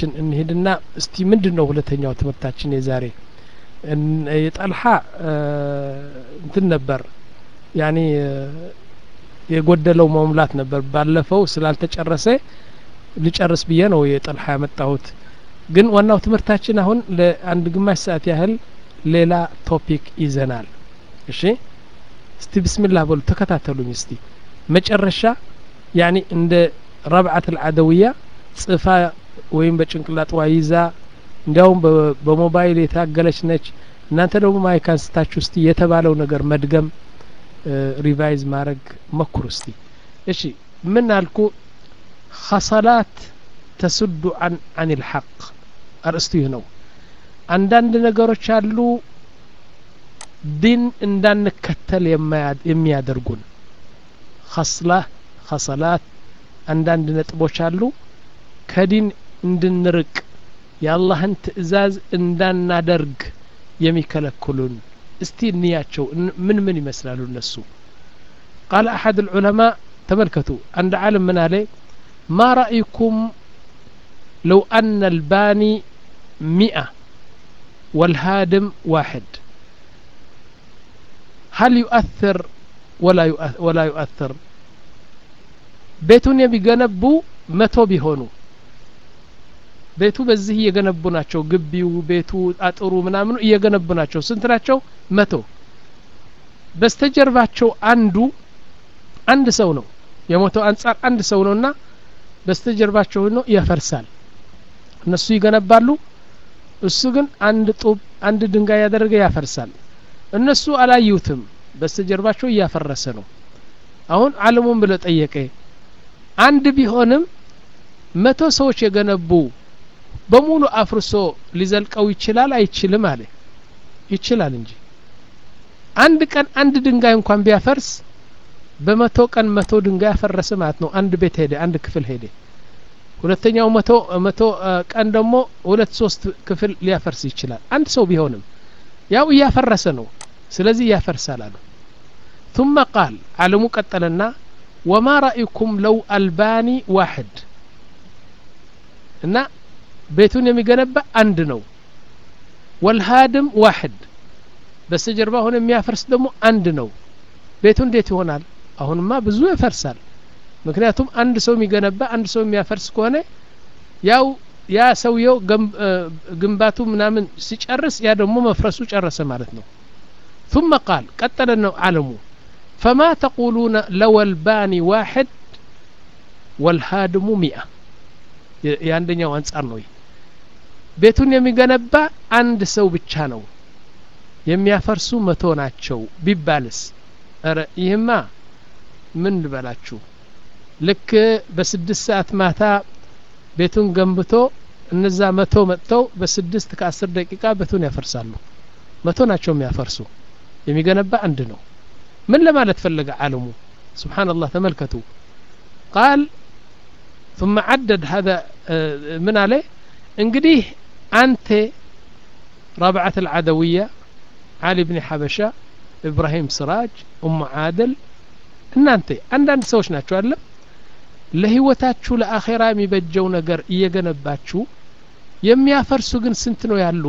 እንሄድና እስቲ ምንድን ነው ሁለተኛው ትምህርታችን የዛሬ የጠልሓ እንትን ነበር ያኔ የጎደለው መሙላት ነበር ባለፈው ስላልተጨረሰ ልጨርስ ብዬ ነው የጠልሓ ያመጣሁት ግን ዋናው ትምህርታችን አሁን ለአንድ ግማሽ ሰዓት ያህል ሌላ ቶፒክ ይዘናል እሺ እስቲ ብስሚላህ በሉ ተከታተሉኝ እስቲ መጨረሻ ያኒ እንደ ረብዓት አልዓደውያ ጽፋ ወይም በጭንቅላጥዋ ይዛ እንዲያውም በሞባይል የታገለች ነች እናንተ ደግሞ ማይክ አንስታችሁ እስቲ የተባለው ነገር መድገም ሪቫይዝ ማድረግ መኩሩ እስቲ እሺ ምን አልኩ ኸሰላት ተስዱ አን አን ልሐቅ አርእስቱ ይህ ነው አንዳንድ ነገሮች አሉ ዲን እንዳንከተል የሚያደርጉን ኸስላ ኸሰላት አንዳንድ ነጥቦች አሉ ከዲን እንድንርቅ የአላህን ትእዛዝ እንዳናደርግ የሚከለክሉን እስቲ እንያቸው ምን ምን ይመስላሉ እነሱ ቃል አሐድ ልዑለማ ተመልከቱ አንድ ዓለም ምን አለ ማ ረأይኩም ለው አነ ልባኒ ሚአ والهادم واحد هل يؤثر ولا ولا يؤثر ቤቱን የሚገነቡ መቶ ቢሆኑ ቤቱ በዚህ እየገነቡ ናቸው ግቢው ቤቱ አጥሩ ምናምኑ እየገነቡ ናቸው ስንት ናቸው መቶ በስተጀርባቸው አንዱ አንድ ሰው ነው የሞተው አንጻር አንድ ሰው ነውና በስተጀርባቸው ነው ያፈርሳል እነሱ ይገነባሉ እሱ ግን አንድ ጡብ አንድ ድንጋይ ያደረገ ያፈርሳል እነሱ አላዩትም በስተጀርባቸው እያፈረሰ ነው አሁን አለሙን ብለ ጠየቀ አንድ ቢሆንም መቶ ሰዎች የገነቡ በሙሉ አፍርሶ ሊዘልቀው ይችላል አይችልም አለ ይችላል እንጂ አንድ ቀን አንድ ድንጋይ እንኳን ቢያፈርስ በመቶ ቀን መቶ ድንጋይ ያፈረሰ ማለት ነው አንድ ቤት ሄደ አንድ ክፍል ሄደ ሁለተኛው መቶ መቶ ቀን ደግሞ ሁለት ሶስት ክፍል ሊያፈርስ ይችላል አንድ ሰው ቢሆንም ያው እያፈረሰ ነው ስለዚህ ያፈርሳል አሉ ثم قال ዓለሙ ቀጠለና ወማ ረأይኩም ለው አልባኒ ዋሕድ እና ቤቱን የሚገነባ አንድ ነው ወልሃድም ዋሕድ በስተጀርባ ሆነ የሚያፈርስ ደግሞ አንድ ነው ቤቱ እንዴት ይሆናል አሁንማ ብዙ ይፈርሳል ምክንያቱም አንድ ሰው የሚገነባ አንድ ሰው የሚያፈርስ ከሆነ ያው ያ ሰውየው ግንባቱ ምናምን ሲጨርስ ያ ደግሞ መፍረሱ ጨረሰ ማለት ነው ثم قال ቀጠለ ነው አለሙ فما تقولون لو الباني واحد والهادم مئة የአንደኛው አንጻር ነው ቤቱን የሚገነባ አንድ ሰው ብቻ ነው የሚያፈርሱ መቶ ናቸው ቢባልስ ረ ይህማ ምን ልበላችሁ ልክ በስድስት ሰዓት ማታ ቤቱን ገንብቶ እነዛ መቶ መጥተው በስድስት ከአስር ደቂቃ ቤቱን ያፈርሳሉ መቶ ናቸው የሚያፈርሱ የሚገነባ አንድ ነው ምን ለማለት ፈለገ አለሙ سبحان الله ተመልከቱ ቃል ثم عدد هذا من عليه እንግዲህ አንተ رابعة العدوية علي بن حبشة إبراهيم سراج أم عادل እናንተ አንዳንድ ሰዎች ናቸው አለ ለህይወታችሁ ለአኼራ የሚበጀው ነገር እየገነባችሁ የሚያፈርሱ ግን ስንት ነው ያሉ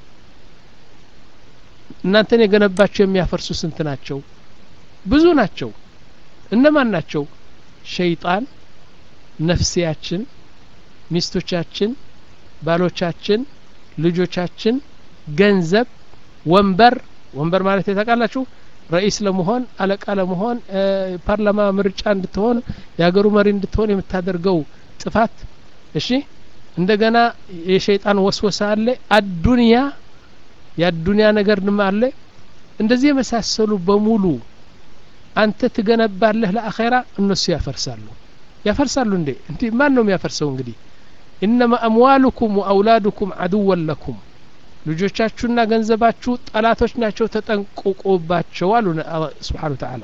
እናንተን የገነባችሁ የሚያፈርሱ ስንት ናቸው ብዙ ናቸው እነማን ናቸው ሸይጣን ነፍሲያችን ሚስቶቻችን ባሎቻችን ልጆቻችን ገንዘብ ወንበር ወንበር ማለት የታውቃላችሁ ረኢስ ለመሆን አለቃ ለመሆን ፓርላማ ምርጫ እንድትሆን የሀገሩ መሪ እንድትሆን የምታደርገው ጥፋት እሺ እንደገና የሸይጣን ወስወሳ አለ አዱንያ የአዱንያ ነገር ድማ አለ እንደዚህ የመሳሰሉ በሙሉ አንተ ትገነባለህ ለአኼራ እነሱ ያፈርሳሉ ያፈርሳሉ እንዴ እንዲ ማን ነው የሚያፈርሰው እንግዲህ ኢነማ አምዋሉኩም ወአውላዱኩም አድወን ለኩም ልጆቻችሁና ገንዘባችሁ ጠላቶች ናቸው ተጠንቅቁባቸው አሉ ስብሓን ተዓላ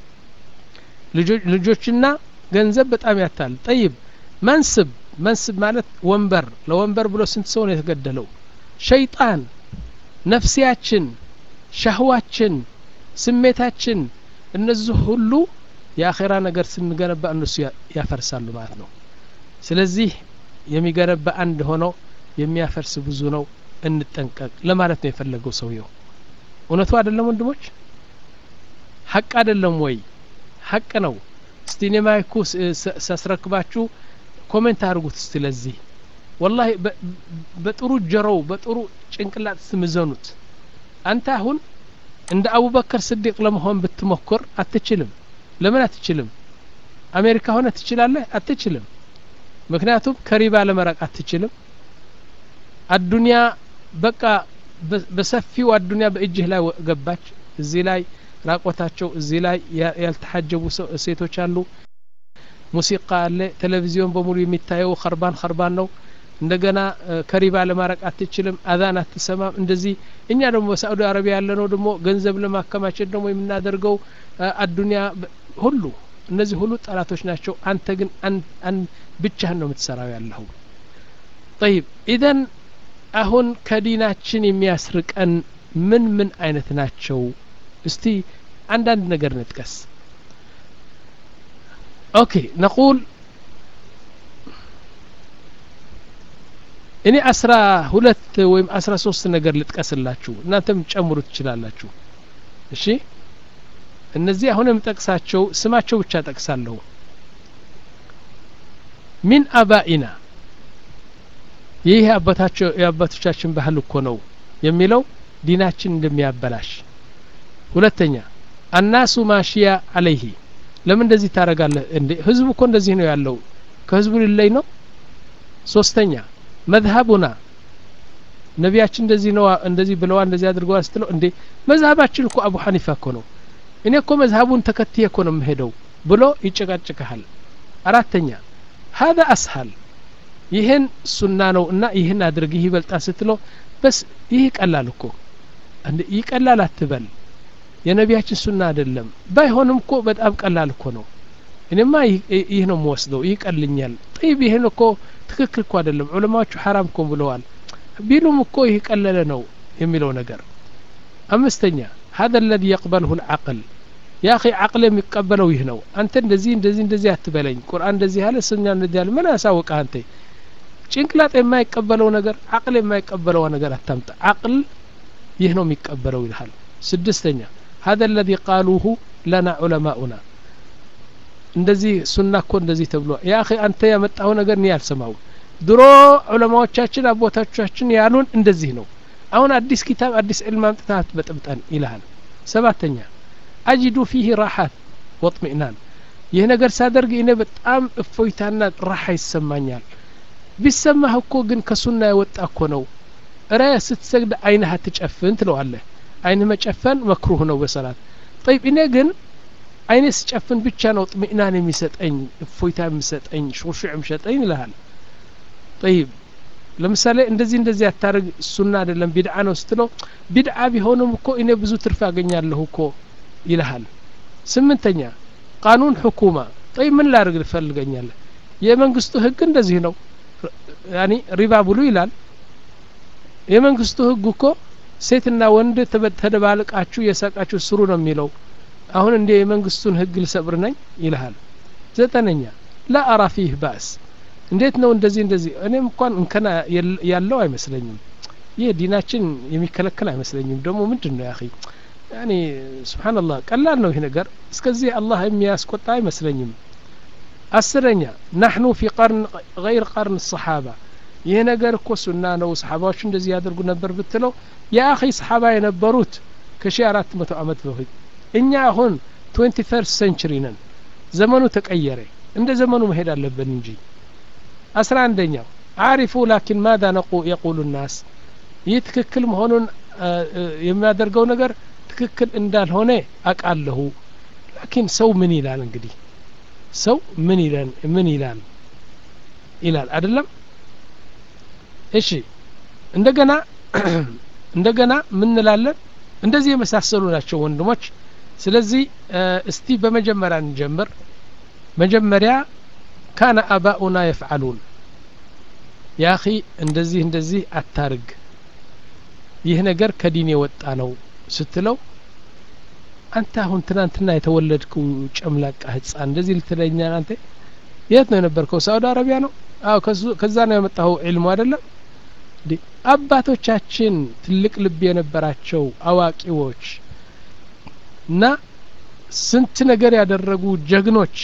ልጆችና ገንዘብ በጣም ያታል ጠይብ መንስብ መንስብ ማለት ወንበር ለወንበር ብሎ ስንት ሰው ነው የተገደለው ሸይጣን ነፍሲያችን ሻህዋችን ስሜታችን እነዚህ ሁሉ የአኼራ ነገር ስንገነባ እነሱ ያፈርሳሉ ማለት ነው ስለዚህ የሚገነባ አንድ ሆኖ የሚያፈርስ ብዙ ነው እንጠንቀቅ ለማለት ነው የፈለገው ሰውየው እውነቱ አይደለም ወንድሞች ሀቅ አይደለም ወይ ሀቅ ነው እስቲ እኔ ማይኩ ሳስረክባችሁ ኮሜንት አድርጉት እስቲ ለዚህ ወላሂ በጥሩ ጀሮው በጥሩ ጭንቅላት ስምዘኑት አንተ አሁን እንደ አቡበከር ስዲቅ ለመሆን ብትሞክር አትችልም ለምን አትችልም አሜሪካ ሆነ ትችላለህ አትችልም ምክንያቱም ከሪባ ለመራቅ አትችልም አዱንያ በቃ በሰፊው አዱንያ በእጅህ ላይ ገባች እዚህ ላይ ራቆታቸው እዚህ ላይ ያልተሐጀቡ ሴቶች አሉ ሙሲቃ አለ ቴሌቪዚዮን በሙሉ የሚታየው ከርባን ከርባን ነው እንደገና ከሪባ ለማረቅ አትችልም አዛን አትሰማም እንደዚህ እኛ ደግሞ በሳዑዲ አረቢያ ያለ ነው ደግሞ ገንዘብ ለማከማቸት ደግሞ የምናደርገው አዱንያ ሁሉ እነዚህ ሁሉ ጠላቶች ናቸው አንተ ግን ብቻህን ነው የምትሰራው ያለሁ ጠይብ ኢዘን አሁን ከዲናችን የሚያስርቀን ምን ምን አይነት ናቸው እስቲ አንዳንድ ነገር ንጥቀስ ኦኬ ነቁል እኔ አስራ ሁለት ወይም አስራ ሶስት ነገር ልጥቀስላችሁ እናንተም ጨምሩ ትችላላችሁ እሺ እነዚህ አሁን የምጠቅሳቸው ስማቸው ብቻ ጠቅሳለሁ ሚን አባኢና ይህ የአባቶቻችን ባህል እኮ ነው የሚለው ዲናችን እንደሚያበላሽ ሁለተኛ አናሱ ማሽያ አለይህ ለምን እንደዚህ ታረጋለህ እንዴ ህዝቡ እኮ እንደዚህ ነው ያለው ከህዝቡ ሊለይ ነው ሶስተኛ መዝሀቡና ነቢያችን እንደዚህ ነው እንደዚህ ብለዋል እንደዚህ አድርገዋል ስትለው እንዴ መዝሀባችን እኮ አቡ ሐኒፋ እኮ ነው እኔ እኮ መዝሀቡን ተከትዬ እኮ ነው የምሄደው ብሎ ይጨቃጭቀሃል አራተኛ ሀذا አስሀል ይህን ሱና ነው እና ይህን አድርግ ይህ ይበልጣል ስትለው በስ ይህ ይቀላል እኮ ይቀላል አትበል የነቢያችን ሱና አይደለም ባይሆንም እኮ በጣም ቀላል እኮ ነው እኔማ ይህ ነው የምወስደው ይህ ቀልኛል ጠይብ ይህን እኮ ትክክል እኮ አይደለም ዑለማዎቹ ሐራም እኮ ብለዋል ቢሉም እኮ ይህ ቀለለ ነው የሚለው ነገር አምስተኛ هذا الذي يقبله العقل يا أخي عقل የሚቀበለው ይህ ነው አንተ እንደዚህ እንደዚህ እንደዚህ አትበለኝ ቁርአን እንደዚህ ያለ ስኛ እንደዚህ ያለ ምን ያሳወቀ አንተ ጭንቅላት የማይቀበለው ነገር አቅል የማይቀበለው ነገር አታምጣ አቅል ይህ ነው የሚቀበለው ይልሃል ስድስተኛ هذا الذي قالوه لنا علماؤنا እንደዚህ ሱና እኮ እንደዚህ ተብሎ ያ አኺ አንተ ያመጣው ነገር እኔ አልሰማው ድሮ ዑለማዎቻችን አቦታቻችን ያሉን እንደዚህ ነው አሁን አዲስ ኪታብ አዲስ ዕልም አምጥተህ አትበጥብጠን ይልሃል ሰባተኛ አጅዱ ፊህ ራሓት ወጥሚእናን ይህ ነገር ሳደርግ እኔ በጣም እፎይታና ራሓ ይሰማኛል ቢሰማህ እኮ ግን ከሱና የወጣ እኮ ነው እረ ስትሰግድ አይንህ አትጨፍን ትለዋለህ አይንህ መጨፈን መክሩህ ነው በሰላት ጠይብ እኔ ግን አይኔ ስጨፍን ብቻ ነው ጥሚእናን የሚሰጠኝ እፎይታ የሚሰጠኝ ሹሹዕ የሚሰጠኝ ይልሃል ጠይብ ለምሳሌ እንደዚህ እንደዚህ አታርግ ሱና አይደለም ቢድዓ ነው ስትለው ቢድዓ ቢሆንም እኮ እኔ ብዙ ትርፍ ያገኛለሁ እኮ ይልሃል ስምንተኛ ቃኑን ሕኩማ ጠይ ምን ላርግ ትፈልገኛለህ የመንግስቱ ህግ እንደዚህ ነው ያኒ ሪባ ብሉ ይላል የመንግስቱ ህግ እኮ ሴትና ወንድ ተደባልቃችሁ የሳቃችሁ ስሩ ነው የሚለው አሁን እንደ የመንግስቱን ህግ ልሰብር ነኝ ይልሃል ዘጠነኛ ላ አራ ፊህ ባስ እንዴት ነው እንደዚህ እንደዚህ እኔም እንኳን እንከና ያለው አይመስለኝም ይህ ዲናችን የሚከለከል አይመስለኝም ደግሞ ምንድን ነው ያኺ ያኒ ስብሓንላህ ቀላል ነው ይህ ነገር እስከዚህ አላህ የሚያስቆጣ አይመስለኝም አስረኛ ናሕኑ ፊ ቀርን ገይር ቀርን ሰሓባ ይህ ነገር እኮ ሱና ነው ሰሓባዎች እንደዚህ ያደርጉ ነበር ብትለው የአኺ ሰሓባ የነበሩት ከሺ አራት መቶ አመት በፊት እኛ አሁን ትዌንቲ ፈርስት ሴንቹሪ ነን ዘመኑ ተቀየረ እንደ ዘመኑ መሄድ አለብን እንጂ አስራ አንደኛው አሪፉ ላኪን ማዳ ነቁ የቁሉ ናስ ይህ ትክክል መሆኑን የሚያደርገው ነገር ትክክል እንዳልሆነ አቃለሁ ላኪን ሰው ምን ይላል እንግዲህ ሰው ምን ይላል ምን ይላል ይላል አይደለም እሺ እንደገና እንደገና ምን እንላለን እንደዚህ የመሳሰሉ ናቸው ወንድሞች ስለዚህ እስቲ በመጀመሪያ እንጀምር መጀመሪያ ካነ አባኡና የፍዓሉን ያኺ እንደዚህ እንደዚህ አታርግ ይህ ነገር ከዲን የወጣ ነው ስትለው አንተ አሁን ትናንትና የተወለድከው ጨምላቃ ህፃን እንደዚህ ልትለኛል አንተ የት ነው የነበርከው ሳውዲ አረቢያ ነው አዎ ከዛ ነው ያመጣኸው ዒልሙ አይደለም አባቶቻችን ትልቅ ልብ የነበራቸው አዋቂዎች እና ስንት ነገር ያደረጉ ጀግኖች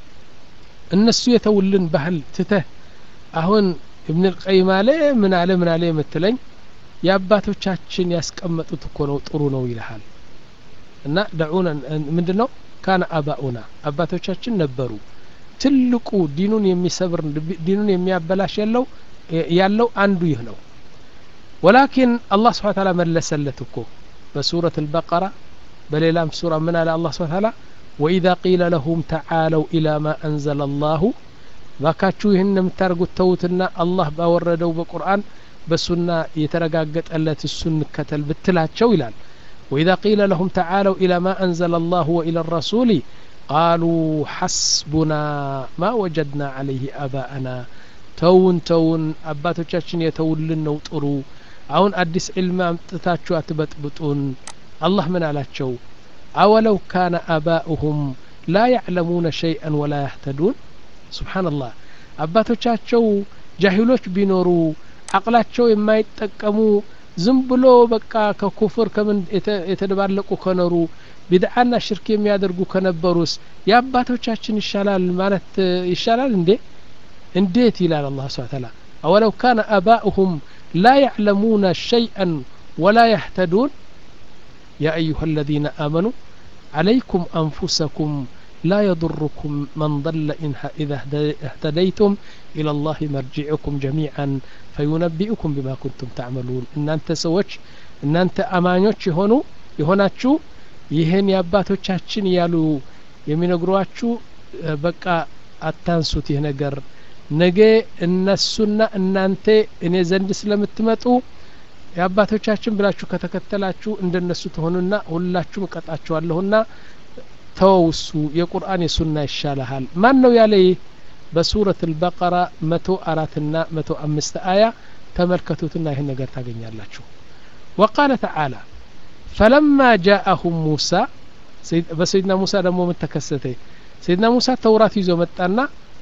እነሱ የተውልን ባህል ትተህ አሁን እብን ልቀይም አለ ምን አለ ምን አለ የምትለኝ የአባቶቻችን ያስቀመጡት እኮ ነው ጥሩ ነው ይልሃል እና ደዑና ምንድን ነው ካነ አባኡና አባቶቻችን ነበሩ ትልቁ ዲኑን የሚሰብር ዲኑን የሚያበላሽ ያለው ያለው አንዱ ይህ ነው ወላኪን አላህ ስብሓ ታላ መለሰለት እኮ በሱረት አልበቀራ በሌላም ሱራ ምን አለ አላህ ስብሓ ታላ ወኢዛ ቂለ ለሁም ተዓለው ኢላ ማ አንዘለ አላሁ ባካችሁ ይህን የምታደርጉት ተዉትና አላህ ባወረደው በቁርአን በሱና የተረጋገጠለት እሱን እንከተል ብትላቸው ይላል ወኢዛ ቂለ ለሁም ተዓለው ኢላ ማ አንዘለ አላሁ ወኢላ ረሱሊ ቃሉ ሐስቡና ማ ወጀድና ዓለይህ አባአና ተውን ተውን አባቶቻችን የተውልን ነው ጥሩ አሁን አዲስ ዕልም አምጥታችሁ አትበጥብጡን አላህ ምን አላቸው አወለው ካነ አባኡሁም ላ ያዕለሙነ ሸይአን ወላ ያህተዱን ስብሓንላህ አባቶቻቸው ጃሂሎች ቢኖሩ አቅላቸው የማይጠቀሙ ዝም ብሎ በቃ ከኩፍር ከምን የተደባለቁ ከኖሩ ቢድዓና ሽርክ የሚያደርጉ ከነበሩስ የአባቶቻችን ይሻላል ማለት ይሻላል እንዴ እንዴት ይላል አላህ ስብሓ ተላ አወለው ካነ አባኡሁም ላ ያዕለሙነ ሸይአን ወላ ያህተዱን ያ አዩሃ አለዚነ አመኑ عليكم أنفسكم لا يضركم من ضل إن إذا اهتديتم إلى الله مرجعكم جميعا فينبئكم بما كنتم تعملون إن أنت سوتش إن أنت أمانيوش يهونو يهوناتشو ይህን የአባቶቻችን ያሉ የሚነግሯችሁ በቃ አታንሱት ይህ ነገር ነገ እነሱና እናንተ እኔ ዘንድ ስለምትመጡ የአባቶቻችን ብላችሁ ከተከተላችሁ እንደነሱ ትሆኑና ሁላችሁም እቀጣችኋለሁና ተወውሱ የቁርአን የሱና ይሻልሃል ማን ነው ያለ ይህ በሱረት አልበቀራ መቶ አራትና መቶ አምስት አያ ተመልከቱትና ይህን ነገር ታገኛላችሁ ወቃለ ተዓላ ፈለማ ጃአሁም ሙሳ በሰይድና ሙሳ ደግሞ ምን ተከሰተ ሰይድና ሙሳ ተውራት ይዞ መጣና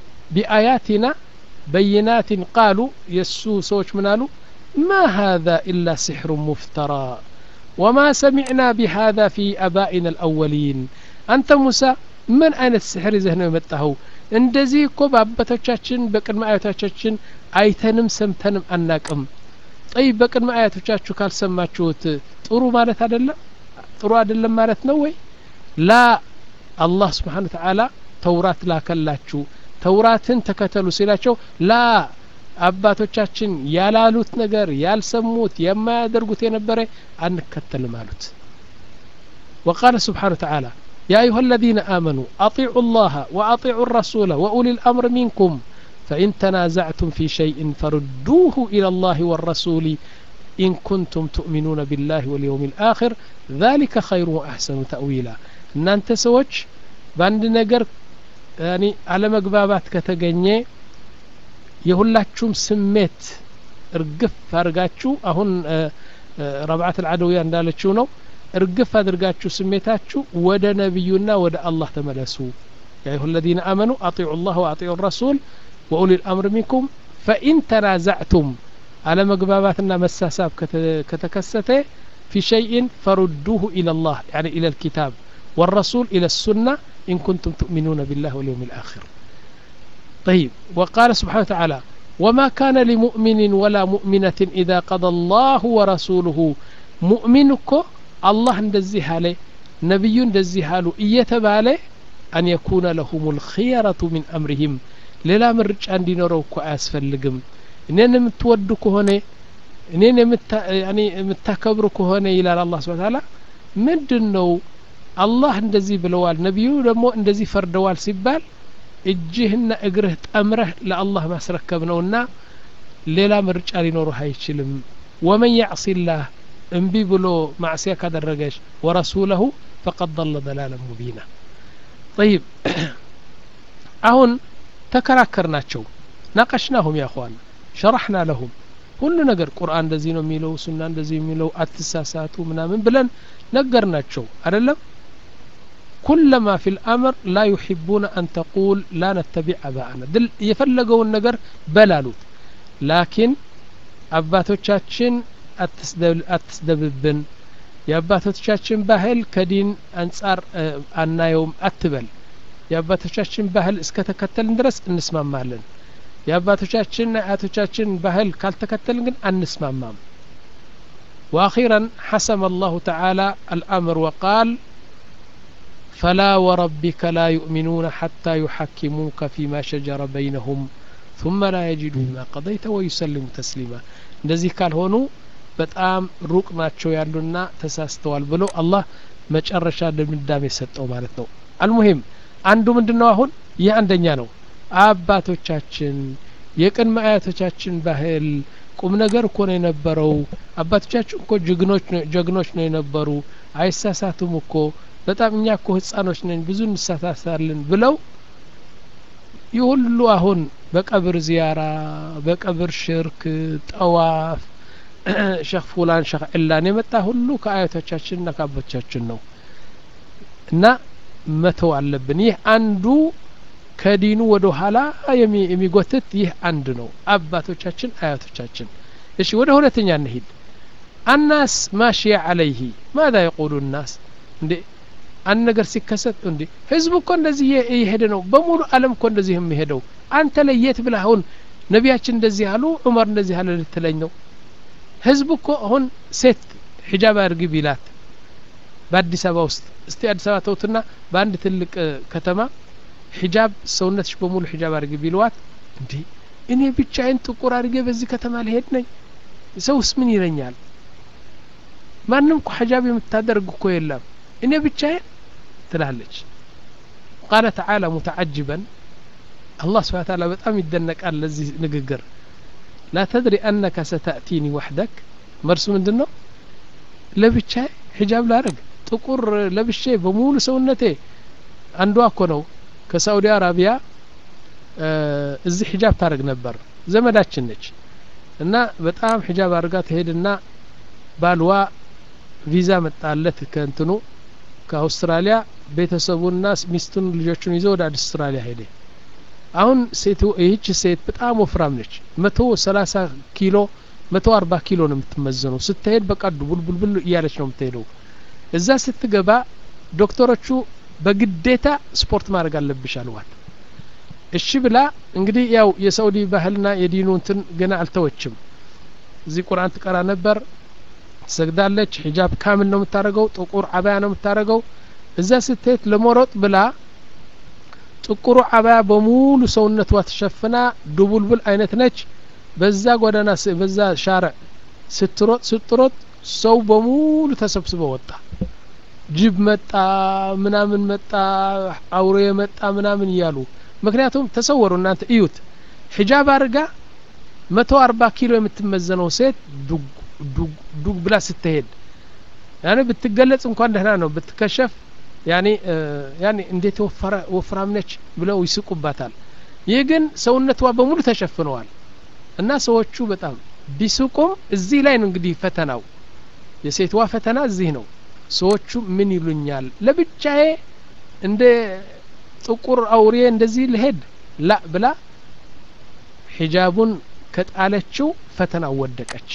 ቢአያቲና በይናትን ቃሉ የእሱ ሰዎች ምን አሉ ما هذا إلا سحر مفترى وما سمعنا بهذا في أبائنا الأولين أنت موسى من أين السحر إذا هنا يمتهو እንደዚህ እኮ በአባቶቻችን በቅድመ አያቶቻችን አይተንም ሰምተንም አናቅም ጠይ በቅድመ አያቶቻችሁ ካልሰማችሁት ጥሩ ማለት አይደለም ጥሩ አይደለም ማለት ነው ወይ ላ አላህ ስብሓን ተዓላ ተውራት ላከላችሁ ተውራትን ተከተሉ ሲላቸው ላ አባቶቻችን ያላሉት ነገር ያልሰሙት የማያደርጉት የነበረ አንከተልም አሉት وقال سبحانه وتعالى يا أيها الذين آمنوا أطيعوا الله وأطيعوا الرسول وأولي الأمر منكم فإن تنازعتم في شيء فردوه إلى الله والرسول إن كنتم تؤمنون بالله واليوم الآخر ذلك خير وأحسن تأويلا إن أنت سوتش باند نجر يعني على مقبابات كتغنيه የሁላችሁም ስሜት እርግፍ አድርጋችሁ አሁን ረብዓት አልዓደውያ እንዳለችው ነው እርግፍ አድርጋችሁ ስሜታችሁ ወደ ነቢዩና ወደ አላህ ተመለሱ ያ አዩሀ الذين آمنوا أطيعوا الله وأطيعوا الرسول وأولي الأمر منكم فإن تنازعتم على مقباباتنا مساساب كتكسته في شيء فردوه إلى الله يعني إلى الكتاب والرسول إلى السنة إن كنتم تؤمنون بالله واليوم الآخر طيب وقال سبحانه وتعالى وما كان لمؤمن ولا مؤمنة إذا قضى الله ورسوله مؤمنك الله እንደዚህ አለ ነቢዩ እንደዚህ አሉ እየተባለ አን የኩነ ለሁም ልክየረቱ ሚን አምሪህም ሌላ ምርጫ እንዲኖረው እኮ አያስፈልግም እኔን የምትወዱ ከሆነ እኔን የምታከብሩ ከሆነ ይላል አላህ ስብን ታላ ምንድን ነው አላህ እንደዚህ ብለዋል ነቢዩ ደግሞ እንደዚህ ፈርደዋል ሲባል እጅህና እግርህ ጠምረህ ለአላህ ማስረከብ ነውና ሌላ ምርጫ ሊኖርህ አይችልም ወመን ያዕሲላህ እምቢ ብሎ ማዕስያ ካደረገች ወረሱለሁ ፈቀድ ضለ ضላላ ሙቢና ጠይብ አሁን ተከራከር ናቸው ናቀሽናሁም ያኸዋና ሸራሕና ለሁም ሁሉ ነገር ቁርአን እንደዚህ ነው የሚለው ሱና እንደዚህ የሚለው አትሳሳቱ ምናምን ብለን ነገር ናቸው አደለም كلما في الأمر لا يحبون أن تقول لا نتبع أباءنا دل يفلقون نجر بلالوت لكن አባቶቻችን አትስደብብን የአባቶቻችን ባህል ከዲን አንጻር አናየውም አትበል የአባቶቻችን ባህል እስከ ተከተልን ድረስ እንስማማለን የአባቶቻችንና የአያቶቻችን ባህል ካልተከተልን ግን አንስማማም وأخيرا حسم الله تعالى الأمر وقال فلا وربك لا يؤمنون حتى يحكموك فيما شجر بينهم ثم لا يجدوا ما قضيت ويسلموا تسليما እንደዚህ ካልሆኑ በጣም ሩቅ ናቸው ያሉና ተሳስተዋል ብሎ አላህ መጨረሻ ድምዳሜ ሰጠው ማለት ነው አልሙሂም አንዱ ምንድን ነው አሁን ይህ አንደኛ ነው አባቶቻችን የቅድመ አያቶቻችን ባህል ቁም ነገር እኮ ነው የነበረው አባቶቻችን እኮ ጀግኖች ነው የነበሩ አይሳሳቱም እኮ በጣም እኛ እኮ ህጻኖች ነን ብዙ እንሳሳታለን ብለው ይህ ሁሉ አሁን በቀብር ዚያራ በቀብር ሽርክ ጠዋፍ ሸክ ፉላን ሸክ ዕላን የመጣ ሁሉ ከአያቶቻችንና ከአባቶቻችን ነው እና መተው አለብን ይህ አንዱ ከዲኑ ወደ ኋላ የሚጎትት ይህ አንድ ነው አባቶቻችን አያቶቻችን እሺ ወደ ሁለተኛ እንሂድ አናስ ማሽያ አለይህ ማዛ የቁሉ ናስ እንዴ አንድ ነገር ሲከሰት እንዴ ህዝቡ እኮ እንደዚህ እየሄደ ነው በሙሉ አለም እኮ እንደዚህ የሚሄደው አንተ ለየት ብለህ አሁን ነቢያችን እንደዚህ አሉ ዑመር እንደዚህ አለ ልትለኝ ነው ህዝቡ እኮ አሁን ሴት ሒጃብ አድርጊ ቢላት በአዲስ አበባ ውስጥ እስቲ አዲስ አበባ ተውትና በአንድ ትልቅ ከተማ ሒጃብ ሰውነትሽ በሙሉ ሒጃብ አድርጊ ቢልዋት እንዴ እኔ ብቻዬን ጥቁር አድርጌ በዚህ ከተማ ልሄድ ነኝ ሰውስ ምን ይለኛል ማንም እኮ ሒጃብ የምታደርግ እኮ የለም እኔ ብቻዬን ትላለች ቃለ ተዓላ ሙተዓጅበን አላህ ስብሓን ታላ በጣም ይደነቃል ለዚህ ንግግር ላ ተድሪ አነከ ሰተእቲኒ ወሕደክ መልሱ ምንድን ነው ለብቻዬ ሒጃብ ላረግ ጥቁር ለብሼ በሙሉ ሰውነቴ አንዷ እኮ ነው ከሳኡዲ አረቢያ እዚህ ሒጃብ ታደርግ ነበር ዘመዳችን ነች እና በጣም ሒጃብ አድርጋ ትሄድና ባልዋ ቪዛ መጣለት ከእንትኑ ከአውስትራሊያ ቤተሰቡና ሚስቱን ልጆቹን ይዞ ወደ አውስትራሊያ ሄደ አሁን ሴቱ ይህች ሴት በጣም ወፍራም ነች መቶ ሰላሳ ኪሎ መቶ አርባ ኪሎ ነው የምትመዘነው ስትሄድ በቃ ቡልቡልቡል እያለች ነው የምትሄደው እዛ ስትገባ ዶክተሮቹ በግዴታ ስፖርት ማድረግ አለብሽ አልዋት እሺ ብላ እንግዲህ ያው የሳኡዲ ባህልና የዲኑ እንትን ገና አልተወችም እዚህ ቁርአን ትቀራ ነበር ትሰግዳለች ሒጃብ ካምል ነው የምታደርገው ጥቁር አባያ ነው የምታደርገው እዛ ስትሄድ ለመሮጥ ብላ ጥቁሩ አባያ በሙሉ ሰውነቷ ተሸፍና ዱቡልቡል አይነት ነች በዛ ጎዳና በዛ ሻርዕ ስትሮጥ ስትሮጥ ሰው በሙሉ ተሰብስበ ወጣ ጅብ መጣ ምናምን መጣ አውሬ መጣ ምናምን እያሉ ምክንያቱም ተሰወሩ እናንተ እዩት ሒጃብ አድርጋ መቶ አርባ ኪሎ የምትመዘነው ሴት ዱግ ብላ ስትሄድ ያኔ ብትገለጽ እንኳን ደህና ነው ብትከሸፍ ያኔ ያኔ እንዴት ወፍራም ነች ብለው ይስቁባታል ይህ ግን ሰውነቷ በሙሉ ተሸፍነዋል እና ሰዎቹ በጣም ቢስቁም እዚህ ላይ ነው እንግዲህ ፈተናው የሴትዋ ፈተና እዚህ ነው ሰዎቹ ምን ይሉኛል ለብቻዬ እንደ ጥቁር አውሬ እንደዚህ ልሄድ ላ ብላ ሒጃቡን ከጣለችው ፈተና ወደቀች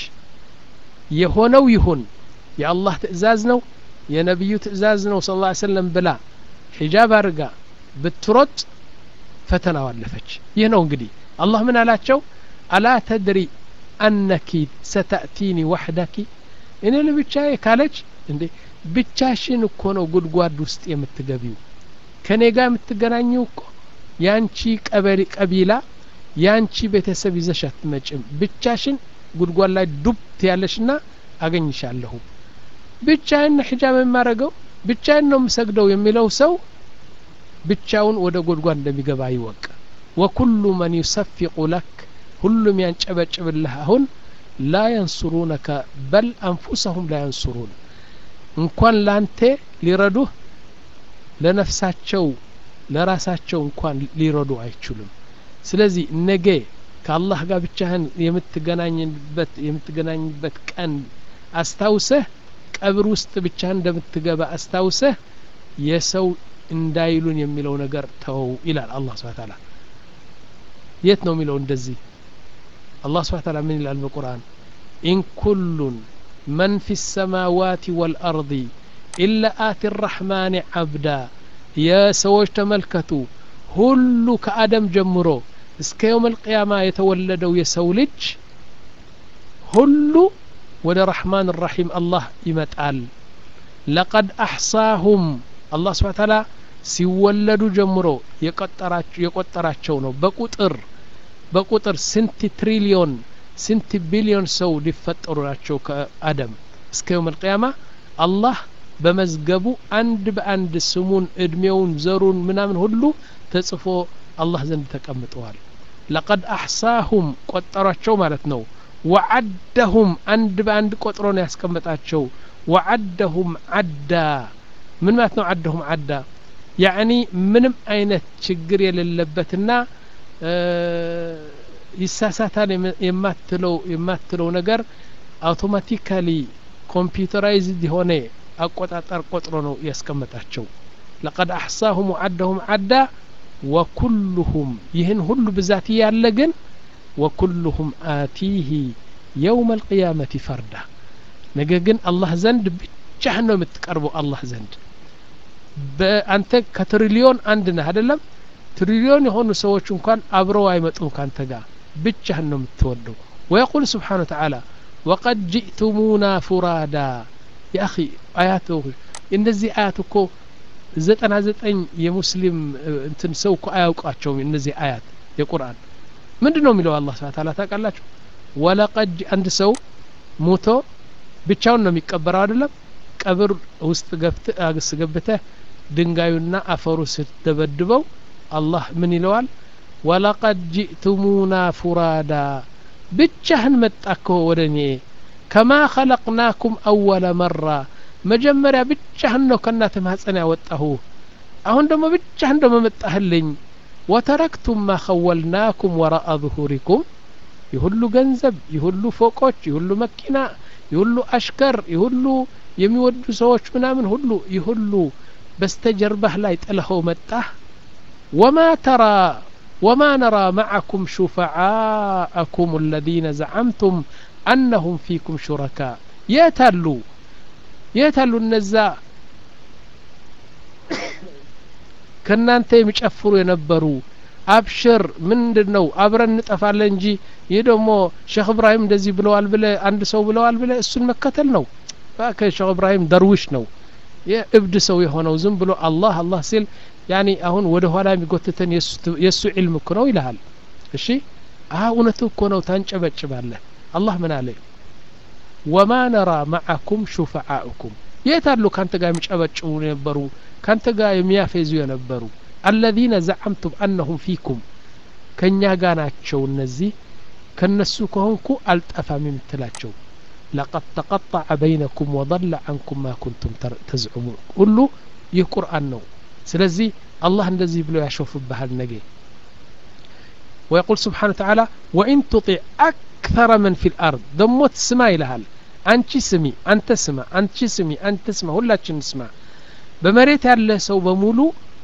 የሆነው ይሁን የአላህ ትእዛዝ ነው የነቢዩ ትእዛዝ ነው ስለ ላ ሰለም ብላ ሒጃብ አድርጋ ብትሮጥ ፈተናው አለፈች ይህ ነው እንግዲህ አላህ ምን አላቸው አላ ተድሪ አነኪ ሰተእቲኒ ዋሕዳኪ እኔ ለብቻዬ ካለች እንዴ ብቻሽን እኮ ነው ጉድጓድ ውስጥ የምትገቢው ከኔ ጋር የምትገናኘው እኮ ያንቺ ቀበሌ ቀቢላ ያንቺ ቤተሰብ ይዘሽ አትመጭም ብቻሽን ጉድጓድ ላይ ዱብት ያለሽና አገኝሻለሁ ብቻዬን ሒጃብ የማረገው ብቻዬን ነው የምሰግደው የሚለው ሰው ብቻውን ወደ ጉድጓድ እንደሚገባ ይወቅ ወኩሉ መን ዩሰፊቁ ለክ ሁሉም ያንጨበጭብልህ አሁን ላ የንሱሩነከ በል አንፉሰሁም ላ የንሱሩን እንኳን ላንተ ሊረዱህ ለነፍሳቸው ለራሳቸው እንኳን ሊረዱ አይችሉም ስለዚህ ነገ ከአላህ ጋር ብቻህን የምትገናኝበት የምትገናኝበት ቀን አስታውሰህ ቀብር ውስጥ ብቻህን እንደምትገባ አስታውሰህ የሰው እንዳይሉን የሚለው ነገር ተው ይላል አላህ ስብሐ ተዓላ የት ነው የሚለው እንደዚህ አላህ ስብሐ ተዓላ ምን ይላል በቁርአን ኢን ኩሉን መን ፊ ሰማዋት ወልአርض ኢላ አቲ ራሕማን ዓብዳ የሰዎች ተመልከቱ ሁሉ ከአደም ጀምሮ እስከ የውም ልቅያማ የተወለደው የሰው ልጅ ሁሉ ወደ ረሕማን ራሒም አላህ ይመጣል ለቀድ አሕሳሁም አላህ ስብሓ ታላ ሲወለዱ ጀምሮ የቆጠራቸው ነው በቁጥር በቁጥር ስንት ትሪሊዮን ስንት ቢሊዮን ሰው ሊፈጠሩ ናቸው ከአደም እስከ የውም ልቅያማ አላህ በመዝገቡ አንድ በአንድ ስሙን እድሜውን ዘሩን ምናምን ሁሉ ተጽፎ አላህ ዘንድ ተቀምጠዋል ለቀድ አሕሳሁም ቆጠሯቸው ማለት ነው ወዓደሁም አንድ በአንድ ቆጥሮ ነው ያስቀመጣቸው ወዓደሁም ዓዳ ምን ማለት ነው ዓደሁም ዓዳ ያዕኒ ምንም አይነት ችግር የሌለበትና ይሳሳታል የማትለው የማትለው ነገር አውቶማቲካሊ ኮምፒውተራይዝድ የሆነ አቆጣጠር ቆጥሮ ነው ያስቀመጣቸው ለቀድ አሕሳሁም ወዓደሁም ዓዳ ወኩሉሁም ይህን ሁሉ ብዛት ያለ ግን ወኩሉሁም አቲህ የውም አልቅያመት ፈርዳ ነገር ግን አላህ ዘንድ ብቻህን ነው የምትቀርበው አላህ ዘንድ በአንተ ከትሪሊዮን አንድ ነህ አይደለም ትሪሊዮን የሆኑ ሰዎች እንኳን አብረው አይመጡም ካንተ ጋር ብቻህን ነው የምትወደው ወየቁል ስብሓን ተዓላ ወቀድ ጅእቱሙና ፉራዳ የአኺ አያት እነዚህ አያት እኮ ዘጠና ዘጠኝ የሙስሊም እንትን ሰው እኮ አያውቃቸውም እነዚህ አያት የቁርአን ምንድን ነው የሚለው አላህ ስብሐ ተዓላ ታውቃላችሁ ወለቀድ አንድ ሰው ሙቶ ብቻውን ነው የሚቀበረው አይደለም ቀብር ውስጥ ገብተህ ድንጋዩና አፈሩ ስትደበድበው አላህ ምን ይለዋል ወለቀድ ጅእቱሙና ፉራዳ ብቻህን መጣከ ወደ እኔ ከማ ኸለቅናኩም አወለ መራ መጀመሪያ ብቻህን ነው ከእናተ ማህፀን ያወጣሁ አሁን ደግሞ ብቻህን ደግሞ መጣህልኝ ወተረክቱም ማ ኸወልናኩም ወራአ ظሁሪኩም የሁሉ ገንዘብ የሁሉ ፎቆች የሁሉ መኪና የሁሉ አሽከር የሁሉ የሚወዱ ሰዎች ምናምን ሁሉ የሁሉ በስተጀርባህ ላይ ጥለኸው መጣህ ወማ ተራ ወማ ነራ ማዓኩም ሹፈዓአኩም አለዚነ ዘዓምቱም አነሁም ፊኩም ሹረካ የታሉ የታሉ እነዛ ከእናንተ የሚጨፍሩ የነበሩ አብሽር ምንድን ነው አብረን እንጠፋለን እንጂ ይህ ደግሞ ሼክ እብራሂም እንደዚህ ብለዋል ብለ አንድ ሰው ብለዋል ብለ እሱን መከተል ነው ሼክ እብራሂም ደርዊሽ ነው የእብድ ሰው የሆነው ዝም ብሎ አላህ አላህ ሲል ያኒ አሁን ወደ ኋላ የሚጎትተን የእሱ ዒልም እኮ ነው ይልሃል እሺ አ እውነቱ እኮ ነው ታንጨበጭባለህ አላህ ምን አለ ወማ ነራ ማዓኩም ሹፈዓኡኩም የት አሉ ካንተ ጋር የሚጨበጭቡ የነበሩ ካንተ ጋር የሚያፌዙ የነበሩ አለዚነ ዘዓምቱም አነሁም ፊኩም ከእኛ ጋር ናቸው እነዚህ ከነሱ ከሆንኩ አልጠፋም የምትላቸው ለቀድ ተቀጠዐ በይነኩም ወضለ ዐንኩም ማ ኩንቱም ተዝዑሙን ሁሉ ይህ ቁርአን ነው ስለዚህ አላህ እንደዚህ ብሎ ያሾፍብሃል ነገ ويقول سبحانه وتعالى وإن تطع أكثر من في الأرض دموت سما ይልሃል አንቺ ስሚ አንተ ስማ አንቺ ስሚ አንተ ስማ ሁላችን ስማ በመሬት ያለ ሰው በሙሉ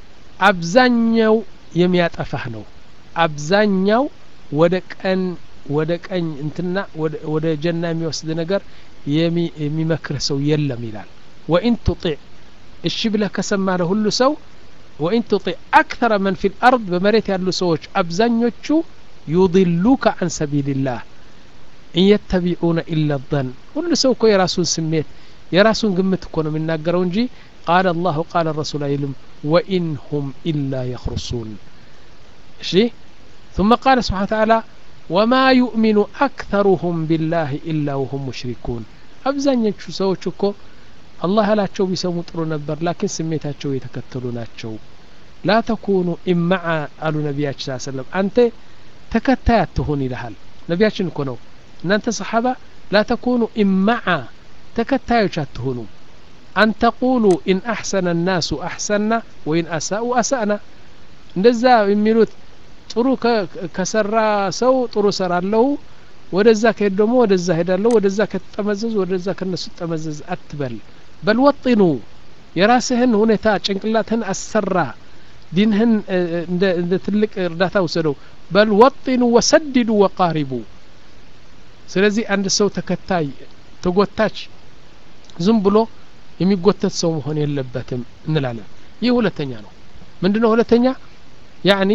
አብዛኛው የሚያጠፋህ ነው አብዛኛው ወደ ቀን ወደ ቀኝ እንትና ወደ ጀና የሚወስድ ነገር የሚመክርህ ሰው የለም ይላል ወኢን ቱጢዕ እሺ ብለህ ከሰማ ለሁሉ ሰው ወኢን ቱጢዕ አክተረ መን ፊ ልአርድ በመሬት ያሉ ሰዎች አብዛኞቹ ዩضሉከ አን ሰቢልላህ ኢን የተቢዑነ ኢላ ظን ሁሉ ሰው እኮ የራሱን ስሜት የራሱን ግምት እኮ ነው የሚናገረው እንጂ ቃለ አላሁ ቃለ ረሱል አይልም ወኢን ሁም ኢላ የኽሩሱን እሺ ثم قال سبحانه وتعالى وما يؤمن أكثرهم بالله إلا وهم مشركون አብዛኞቹ ሰዎች እኮ አላህ ያላቸው ቢሰሙ ጥሩ ነበር ላኪን ስሜታቸው የተከተሉ ናቸው ላ ተኩኑ ኢማዓ አሉ ነቢያችን ስ ሰለም አንተ ተከታይ አትሁን ይልሃል ነቢያችን እኮ ነው እናንተ ሰሓባ ላ ተኩኑ ኢማዓ ተከታዮች አትሁኑ አን ተቁሉ ኢን አሕሰነ ናሱ አሕሰና ወኢን አሳኡ አሳእና እንደዛ የሚሉት ጥሩ ከሰራ ሰው ጥሩ ሰራለሁ ወደዛ ከሄድ ደግሞ ወደዛ ሄዳለሁ ወደዛ ከተጠመዘዙ ወደዛ ከነሱ ጠመዘዝ አትበል በል ወጢኑ የራስህን ሁኔታ ጭንቅላትህን አሰራ ዲንህን እንደ ትልቅ እርዳታ ውሰደው በል ወጢኑ ወሰድዱ ወቃሪቡ ስለዚህ አንድ ሰው ተከታይ ተጎታች ዝም ብሎ የሚጎተት ሰው መሆን የለበትም እንላለን ይህ ሁለተኛ ነው ምንድ ነው ሁለተኛ ያኒ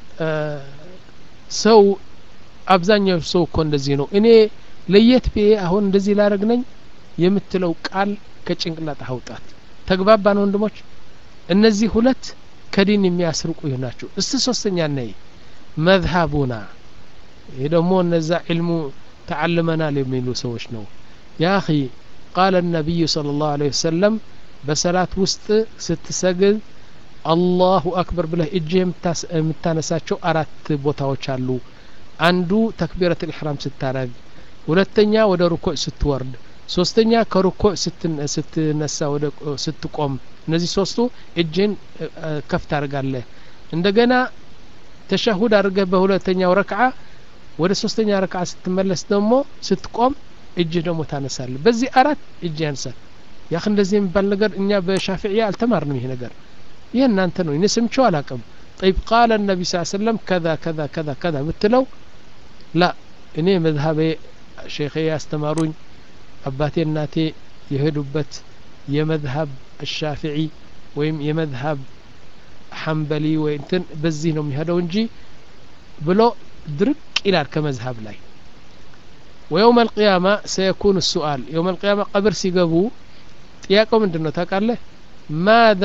ሰው አብዛኛው ሰው እኮ እንደዚህ ነው እኔ ለየት ብዬ አሁን እንደዚህ ላረግ ነኝ የምትለው ቃል ከጭንቅላት አውጣት ተግባባን ወንድሞች እነዚህ ሁለት ከዲን የሚያስርቁ ይህ ናቸው እስቲ ሶስተኛ ነይ መዝሀቡና ይህ ደግሞ እነዛ ዕልሙ ተዓልመናል የሚሉ ሰዎች ነው ያ አኺ ቃለ ነቢዩ صለ ላሁ ለ ወሰለም በሰላት ውስጥ ስትሰግድ አላሁ አክበር ብለህ እጅህ የምታነሳቸው አራት ቦታዎች አሉ አንዱ ተክቢረት ልሕራም ስታረግ ሁለተኛ ወደ ሩኩዕ ስትወርድ ሶስተኛ ከሩኩዕ ስትነሳ ወደ ስትቆም እነዚህ ሶስቱ እጅህን ከፍ ታደርጋለህ እንደገና ተሸሁድ አድርገህ በሁለተኛው ረክዓ ወደ ሶስተኛ ረክዓ ስትመለስ ደግሞ ስትቆም እጅህ ደግሞ ታነሳለህ በዚህ አራት እጅ ያንሳል ያህ እንደዚህ የሚባል ነገር እኛ በሻፊዕያ አልተማርንም ይሄ ነገር ይህ እናንተ ነው እኔ ስምቸው አላቅም ጠይብ ቃለ ነቢ ስ ሰለም ከዛ ከዛ ከዛ ከዛ ምትለው ላ እኔ መዝሀቤ ሼኼ ያስተማሩኝ አባቴ እናቴ የሄዱበት የመዝሀብ الشافعي ወይም የመዝሀብ ሐንበሊ ወይ እንትን በዚህ ነው የሚሄደው እንጂ ብሎ ድርቅ ይላል ከመዝሀብ ላይ ويوم القيامة سيكون السؤال يوم القيامة قبر سيقبو ጥያቄው ምንድን ነው ታውቃለህ ማذا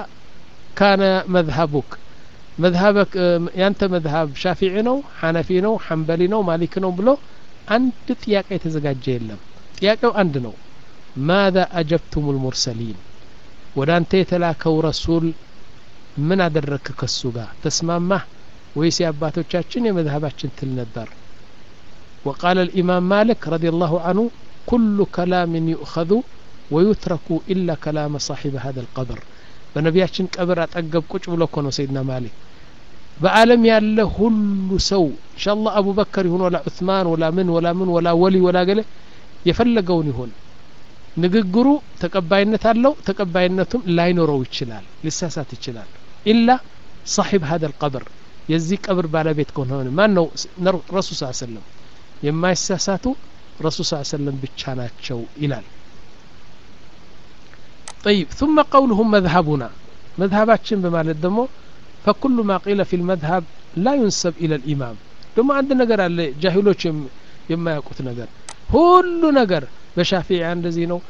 ካነ መዝሀቡክ መዝሀበክ ያንተ መዝሀብ ሻፊዒ ነው ሐነፊ ነው ሐንበሊ ነው ማሊክ ነው ብሎ አንድ ጥያቄ የተዘጋጀ የለም ጥያቄው አንድ ነው ማذا አጀብቱም ልሙርሰሊን ወደ አንተ የተላከው ረሱል ምን አደረግክ ከሱ ጋር ተስማማህ ወይስ የአባቶቻችን የመዝሀባችን ትል ነበር وقال الإمام مالك رضي الله عنه كل كلام يؤخذ ويترك إلا كلام صاحب هذا القبر በነቢያችን ቀብር አጠገብ ቁጭ ብሎ እኮ ነው ሰይድና ማሊክ በአለም ያለ ሁሉ ሰው እንሻላ አቡበከር ይሁን ወላ ዑትማን ወላ ምን ወላ ምን ወላ ወሊ ወላ ገለ የፈለገውን ይሁን ንግግሩ ተቀባይነት አለው ተቀባይነቱም ላይኖረው ይችላል ሊሳሳት ይችላል ኢላ ሳሒብ ሀደ ልቀብር የዚህ ቀብር ባለቤት ከሆነ ማን ነው ረሱል ስ ሰለም የማይሳሳቱ ረሱል ስ ሰለም ብቻ ናቸው ይላል طيب ثم قولهم مذهبنا مذهباتشن بمالت دمو فكل ما قيل في المذهب لا ينسب إلى الإمام دمو عند نجر على جاهلوش يما يقوت نجر ሁሉ ነገር በሻፊያ እንደዚህ ነው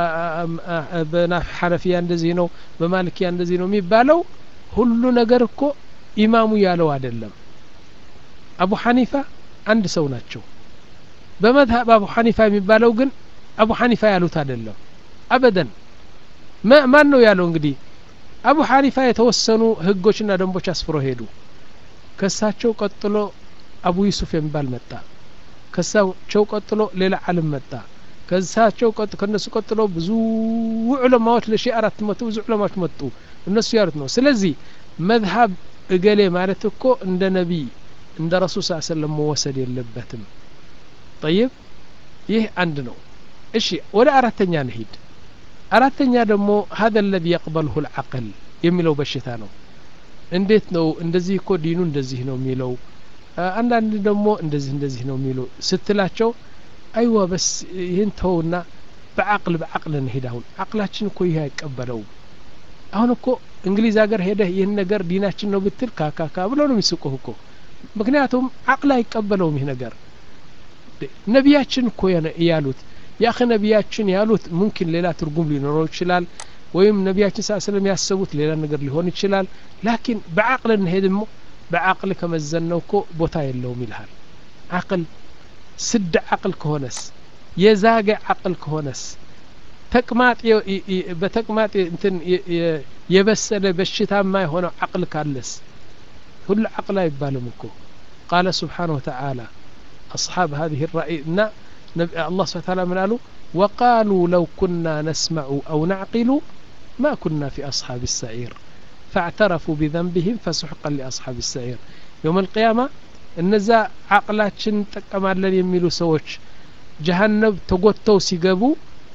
በሐነፊያ እንደዚህ ነው በማልኪያ እንደዚህ ነው የሚባለው ሁሉ ነገር እኮ ኢማሙ ያለው አይደለም አቡ ሐኒፋ አንድ ሰው ናቸው በመዝሀብ አቡ ሐኒፋ የሚባለው ግን አቡ ሐኒፋ ያሉት አይደለም አበደን ማን ነው ያለው እንግዲህ አቡ ሐኒፋ የተወሰኑ ህጎችና ደንቦች አስፍሮ ሄዱ ከሳቸው ቀጥሎ አቡ ዩሱፍ የሚባል መጣ ከሳቸው ቀጥሎ ሌላ አለም መጣ ከሳቸው ከነሱ ቀጥሎ ብዙ ዑለማዎች ለሺ አራት መቶ ብዙ ዑለማዎች መጡ እነሱ ያሉት ነው ስለዚህ መዝሀብ እገሌ ማለት እኮ እንደ ነቢይ እንደ ረሱል ስ ሰለም መወሰድ የለበትም ጠይብ ይህ አንድ ነው እሺ ወደ አራተኛ እንሂድ አራተኛ ደግሞ ሀذا الذي يقبله العقل የሚለው በሽታ ነው እንዴት ነው እንደዚህ እኮ ዲኑ እንደዚህ ነው የሚለው አንዳንድ ደግሞ እንደዚህ እንደዚህ ነው የሚሉ ስትላቸው አይዋ በስ ይህን ተውና በአቅል በአቅል እንሄድ አሁን አቅላችን እኮ ይህ አይቀበለውም አሁን እኮ እንግሊዝ ሀገር ሄደህ ይህን ነገር ዲናችን ነው ብትል ካካካ ብለው ነው የሚስቁህ እኮ ምክንያቱም አቅል አይቀበለውም ይህ ነገር ነቢያችን እኮ ያሉት ያኸ ነቢያችን ያሉት ሙምኪን ሌላ ትርጉም ሊኖረው ይችላል ወይም ነቢያችን ስ ስለም ያሰቡት ሌላ ነገር ሊሆን ይችላል ላኪን በአቅል እንሄድሞ በአቅል ከመዘነው እኮ ቦታ የለውም ይልሃል አቅል ስድ አቅል ከሆነስ የዛገ አቅል ከሆነስ ተቅማጥ በተቅማጥ እንትን የበሰለ በሽታማ የሆነው አቅል ካለስ ሁሉ አቅል አይባልም እኮ ቃለ ስብሓን ወተዓላ أصحاب هذه الرأي الله سبحانه وتعالى من قالوا وقالوا لو كنا نسمع أو نعقل ما كنا في أصحاب السعير فاعترفوا بذنبهم فسحقا لأصحاب السعير يوم القيامة እነዛ አቅላችን እንጠቀማለን የሚሉ ሰዎች ጀሀነብ ተጎተው ሲገቡ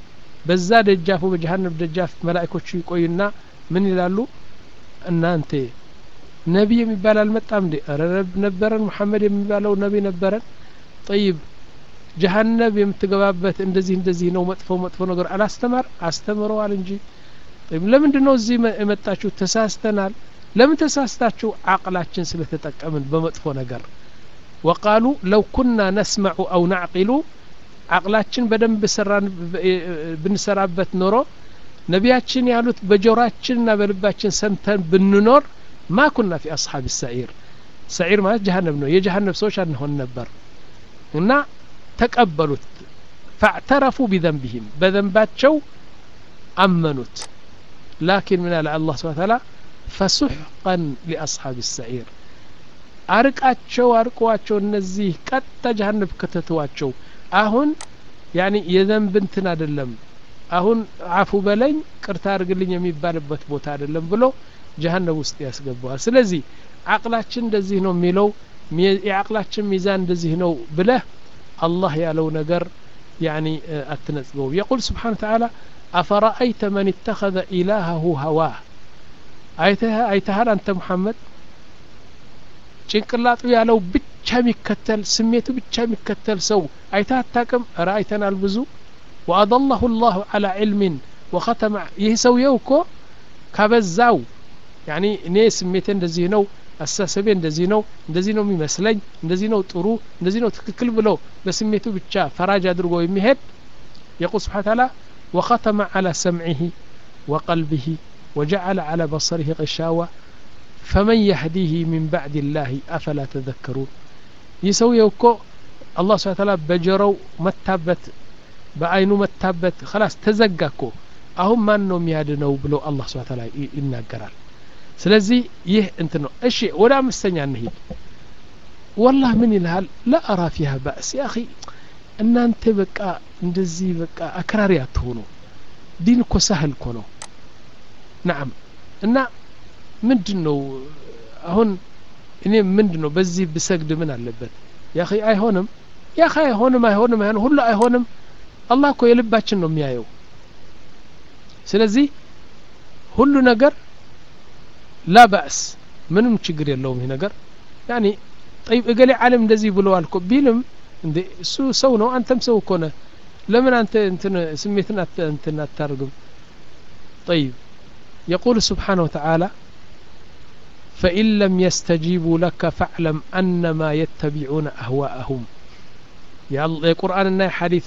በዛ ደጃፉ በጀሀነም ደጃፍ መላእኮቹ ይቆዩና ምን ይላሉ እናንተ ነቢይ የሚባል አልመጣም እንዴ ኧረ ነበረን ሙሐመድ የሚባለው ነቢይ ነበረን ጠይብ ጀሀነብ የምትገባበት እንደዚህ እንደዚህ ነው መጥፎ መጥፎ ነገር አላስተማር አስተምረዋል እንጂ ለምንድን ነው እዚህ የመጣችሁ ተሳስተናል ለምን ተሳስታችሁ አቅላችን ስለተጠቀምን በመጥፎ ነገር ወቃሉ ለው ኩና ነስመዑ አው ናዕቂሉ አቅላችን በደንብ ብንሰራበት ኖሮ ነቢያችን ያሉት በጆራችንና በልባችን ሰምተን ብንኖር ማ ኩና ፊ አስሓብ ሰዒር ሰዒር ማለት ጀሀነብ ነው የጀሀነብ ሰዎች አንሆን ነበር እና ተቀበሉት ፈዕተረፉ ቢዘንብህም በዘንባቸው አመኑት ላኪን ምን አለ አላህ ስብን ታላ ፈሱሕቀን ሊአስሓብ ሰዒር አርቃቸው አርቀዋቸው እነዚህ ቀጥታ ጀሀነብ ከተተዋቸው አሁን ያኒ የዘንብ እንትን አይደለም አሁን አፉ በለኝ ቅርታ አድርግልኝ የሚባልበት ቦታ አይደለም ብሎ ጀሀነብ ውስጥ ያስገባዋል ስለዚህ አቅላችን እንደዚህ ነው የሚለው የአቅላችን ሚዛን እንደዚህ ነው ብለህ አላህ ያለው ነገር ያኒ አትነጽገው የቁል ስብሓን ተዓላ አፈረአይተ መን እተኸذ ኢላሃሁ ሀዋህ አይተሃል አንተ ሙሐመድ ጭንቅላጡ ያለው ብቻ የሚከተል ስሜቱ ብቻ የሚከተል ሰው አይታ አታቅም እረ አይተናል ብዙ ወአضላሁ ላሁ አላ ዕልሚን ወኸተመ ይህ ሰውየው እኮ ካበዛው ያኒ እኔ ስሜቴ እንደዚህ ነው አስተሳሰቤ እንደዚህ ነው እንደዚህ ነው የሚመስለኝ እንደዚህ ነው ጥሩ እንደዚህ ነው ትክክል ብሎ በስሜቱ ብቻ ፈራጅ አድርጎ የሚሄድ የቁል ስብሓን ታላ ወኸተመ አላ ሰምዒህ ወቀልቢህ وجعل على بصره غشاوة فمن يهديه من بعد الله أفلا تذكرون يسوي يوكو الله سبحانه وتعالى بجرو متابت በአይኑ መታበት خلاص ተዘጋ እኮ አሁን ማን ነው የሚያድነው ብሎ አላህ ስብሐ ተዓላ ይናገራል ስለዚህ ይህ እንትን ነው እሺ ወደ አምስተኛ እንሂድ ወላህ ምን ይልሃል ለአራ ፊሃ ባእስ ያ አኺ እናንተ በቃ እንደዚህ በቃ አክራሪ አትሆኑ ዲን እኮ ሳህል እኮ ነው ናም እና ምንድን ነው አሁን እኔ ምንድን ነው በዚህ ብሰግድ ምን አለበት ያኺ አይሆንም ያኺ አይሆንም አይሆንም አይሆንም ሁሉ አይሆንም አላህ እኮ የልባችን ነው የሚያየው ስለዚህ ሁሉ ነገር ላ ባእስ ምንም ችግር የለውም ይህ ነገር ያኒ ጠይብ እገሌ ዓለም እንደዚህ ብለዋል እኮ ቢልም እንዴ እሱ ሰው ነው አንተም ሰው እኮ ነህ ለምን አንተ እንትን ስሜትን እንትን አታርግም طيب يقول سبحانه وتعالى فإن لم يستجيبوا لك فاعلم أنما يتبعون أهواءهم የቁርአንና እና የሐዲቱ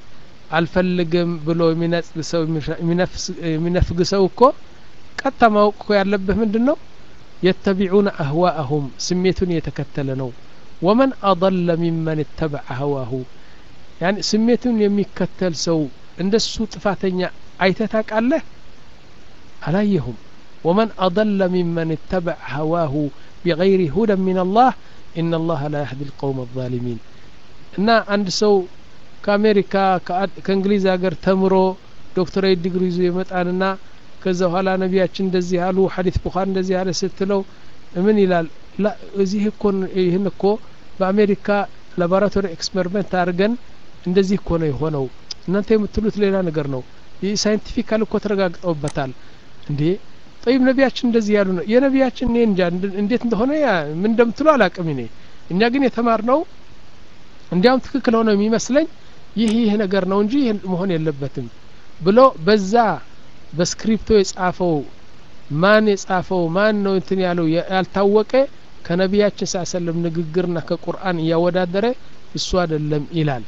አልፈልግም ብሎ የሚነጽ ሰው የሚነፍግ ሰው እኮ ቀጥታ ማወቅ እኮ ያለብህ ምንድን ነው የተቢዑነ አህዋአሁም ስሜቱን እየተከተለ ነው ወመን አضለ ሚመን እተበዐ ሀዋሁ ያኒ ስሜቱን የሚከተል ሰው እንደሱ ጥፋተኛ አይተህ ታውቃለህ አላየሁም ወመን አضለ ሚመን እተበዐ ሀዋሁ ቢገይሪ ሁደን ምን አላህ ኢነ አላህ ላ ያህዲ ልቀውም አዛሊሚን እና አንድ ሰው ከአሜሪካ ከእንግሊዝ ሀገር ተምሮ ዶክተሬት ዲግሪ ይዞ ይመጣንና ከዛ በኋላ ነቢያችን እንደዚህ አሉ ሐዲስ ቡኻሪ እንደዚህ አለ ስትለው ምን ይላል ላ እዚህ እኮ ይህን እኮ በአሜሪካ ላቦራቶሪ ኤክስፐሪመንት አድርገን እንደዚህ እኮ ነው የሆነው እናንተ የምትሉት ሌላ ነገር ነው ይህ ሳይንቲፊካል እኮ ተረጋግጠውበታል እንዴ ጠይብ ነቢያችን እንደዚህ ያሉ ነው የነቢያችን እኔ እንጃ እንዴት እንደሆነ ምን እንደምትሉ አላቅም እኔ እኛ ግን የተማር ነው እንዲያውም ትክክል ሆነው የሚመስለኝ ይህ ይህ ነገር ነው እንጂ ይህ መሆን የለበትም ብሎ በዛ በስክሪፕቶ የጻፈው ማን የጻፈው ማን ነው እንትን ያለው ያልታወቀ ከነቢያችን ሳ ሰለም ንግግርና ከቁርአን እያወዳደረ እሱ አይደለም ይላል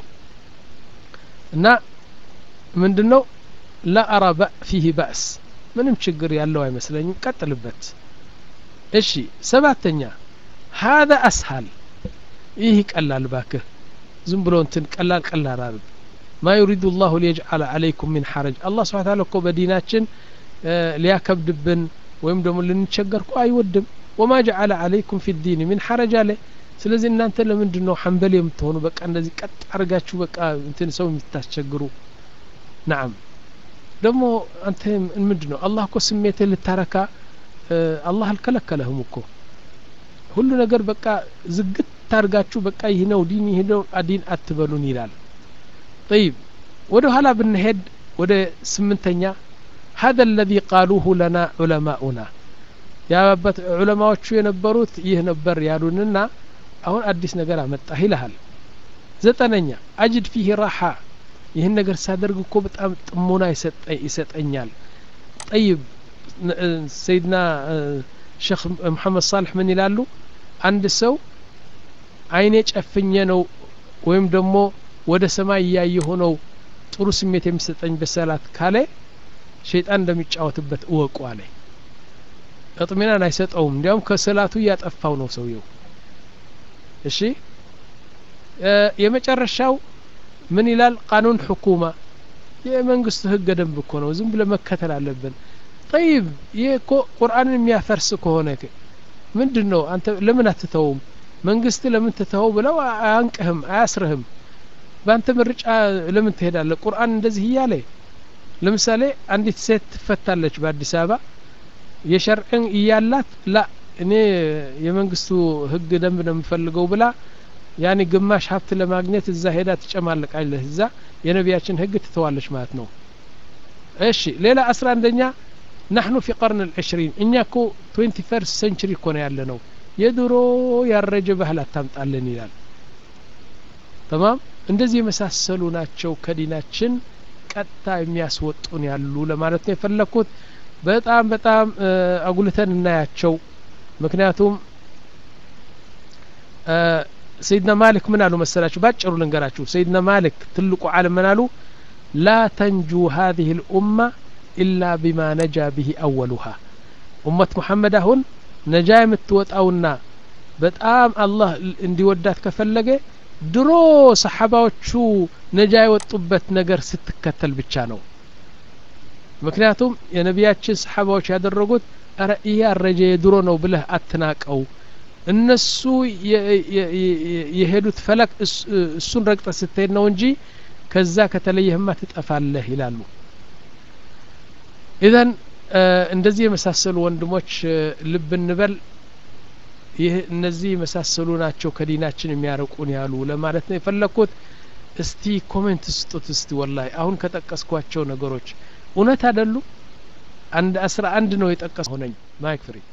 እና ምንድን ነው ላአራ ፊህ ባእስ ምንም ችግር ያለው አይመስለኝም ቀጥልበት እሺ ሰባተኛ ሀذا አስሀል ይህ ይቀላል ባክህ ዝም ብሎ እንትን ቀላል ቀላል አርግ ማ ዩሪዱ ላሁ ሊየጅዓለ አለይኩም ሚን ሐረጅ አላህ ስብሓን ታላ እኮ በዲናችን ሊያከብድብን ወይም ደግሞ ልንቸገር እኮ አይወድም ወማ ጀዓለ አለይኩም ፊ ዲን ሚን ሐረጅ አለ ስለዚህ እናንተ ለምንድን ነው ሐንበል የምትሆኑ በቃ እንደዚህ ቀጥ አርጋችሁ በቃ እንትን ሰው የምታስቸግሩ ናም ደግሞ አንተ ምንድን ነው አላህ እኮ ስሜትህ ልታረካ አላህ አልከለከለህም እኮ ሁሉ ነገር በቃ ዝግት ታርጋችሁ በቃ ይህ ነው ዲን ይህ ነው ዲን አትበሉን ይላል ጠይብ ወደ ኋላ ብንሄድ ወደ ስምንተኛ هذا الذي قالوه لنا علماؤنا ያባት ዑለማዎቹ የነበሩት ይህ ነበር ያሉንና አሁን አዲስ ነገር አመጣህ ይልሃል ዘጠነኛ አጅድ ፊህ ራሓ ይህን ነገር ሳደርግ እኮ በጣም ጥሞና ይሰጠኛል ጠይብ ሰይድና ሼክ መሐመድ ሳልሕ ምን ይላሉ አንድ ሰው አይኔ ጨፍኘ ነው ወይም ደግሞ ወደ ሰማይ እያየሁ ነው ጥሩ ስሜት የሚሰጠኝ በሰላት ካለ ሸይጣን እንደሚጫወትበት እወቁ አለ እጥሚናን አይሰጠውም እንዲያውም ከሰላቱ እያጠፋው ነው ሰውየው እሺ የመጨረሻው ምን ይላል ቃኑን ሕኩማ የመንግስቱ ህገ ደንብ እኮ ነው ዝም ብለ መከተል አለብን ጠይብ ይህ እኮ ቁርአንን የሚያፈርስ ከሆነ ምንድን ነው አንተ ለምን አትተውም መንግስት ለምን ትተው ብለው አያንቅህም አያስርህም በአንተ ምርጫ ለምን ትሄዳለህ ቁርአን እንደዚህ እያለ ለምሳሌ አንዲት ሴት ትፈታለች በአዲስ አበባ የሸርዕን እያላት ላ እኔ የመንግስቱ ህግ ደንብ ነው የምፈልገው ብላ ያኔ ግማሽ ሀብት ለማግኘት እዛ ሄዳ ትጨማለቃለች እዛ የነቢያችን ህግ ትተዋለች ማለት ነው እሺ ሌላ አስራ አንደኛ ናሕኑ ፊ ቀርን ልዕሽሪን እኛ እኮ ትዌንቲ ፈርስት ሴንቹሪ እኮ ነው ያለ ነው የድሮ ያረጀ ባህል አታምጣለን ይላል ተማም እንደዚህ የመሳሰሉ ናቸው ከዲናችን ቀጥታ የሚያስወጡን ያሉ ለማለት ነው የፈለግኩት በጣም በጣም አጉልተን እናያቸው ምክንያቱም ሰይድና ማሊክ ምን አሉ መሰላችሁ ባጭሩ ልንገራችሁ ሰይድና ማሊክ ትልቁ ዓለም ምን አሉ ላ ተንጁ هذه الأمة إلا بما نجا به أولها ኡመት ሙሐመድ አሁን ነጃ የምትወጣውና በጣም አላህ እንዲወዳት ከፈለገ ድሮ ሰሓባዎቹ ነጃ የወጡበት ነገር ስትከተል ብቻ ነው ምክንያቱም የነቢያችን ሰሓባዎች ያደረጉት ረ ይህ ያረጀ የድሮ ነው ብለህ አትናቀው እነሱ የሄዱት ፈለክ እሱን ረግጠ ስትሄድ ነው እንጂ ከዛ ከተለየህማ ትጠፋለህ ይላሉ ኢዘን እንደዚህ የመሳሰሉ ወንድሞች ልብ እንበል ይህ እነዚህ የመሳሰሉ ናቸው ከዲናችን የሚያርቁን ያሉ ለማለት ነው የፈለግኩት እስቲ ኮሜንት ስጡት እስቲ ወላሂ አሁን ከጠቀስኳቸው ነገሮች እውነት አይደሉ አንድ አስራ አንድ ነው የጠቀስ ሆነኝ ማይክ ፍሪ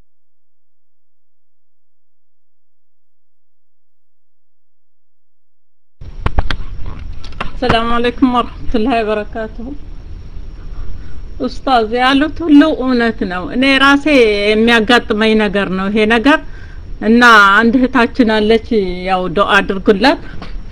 ሰላም አለይኩም ወረህመቱላሂ ወበረካቱሁ ኡስታዝ ያሉት ሁሉ እውነት ነው እኔ ራሴ የሚያጋጥመኝ ነገር ነው ይሄ ነገር እና አንድ እህታችን አለች ያው ዱአ አድርጉላት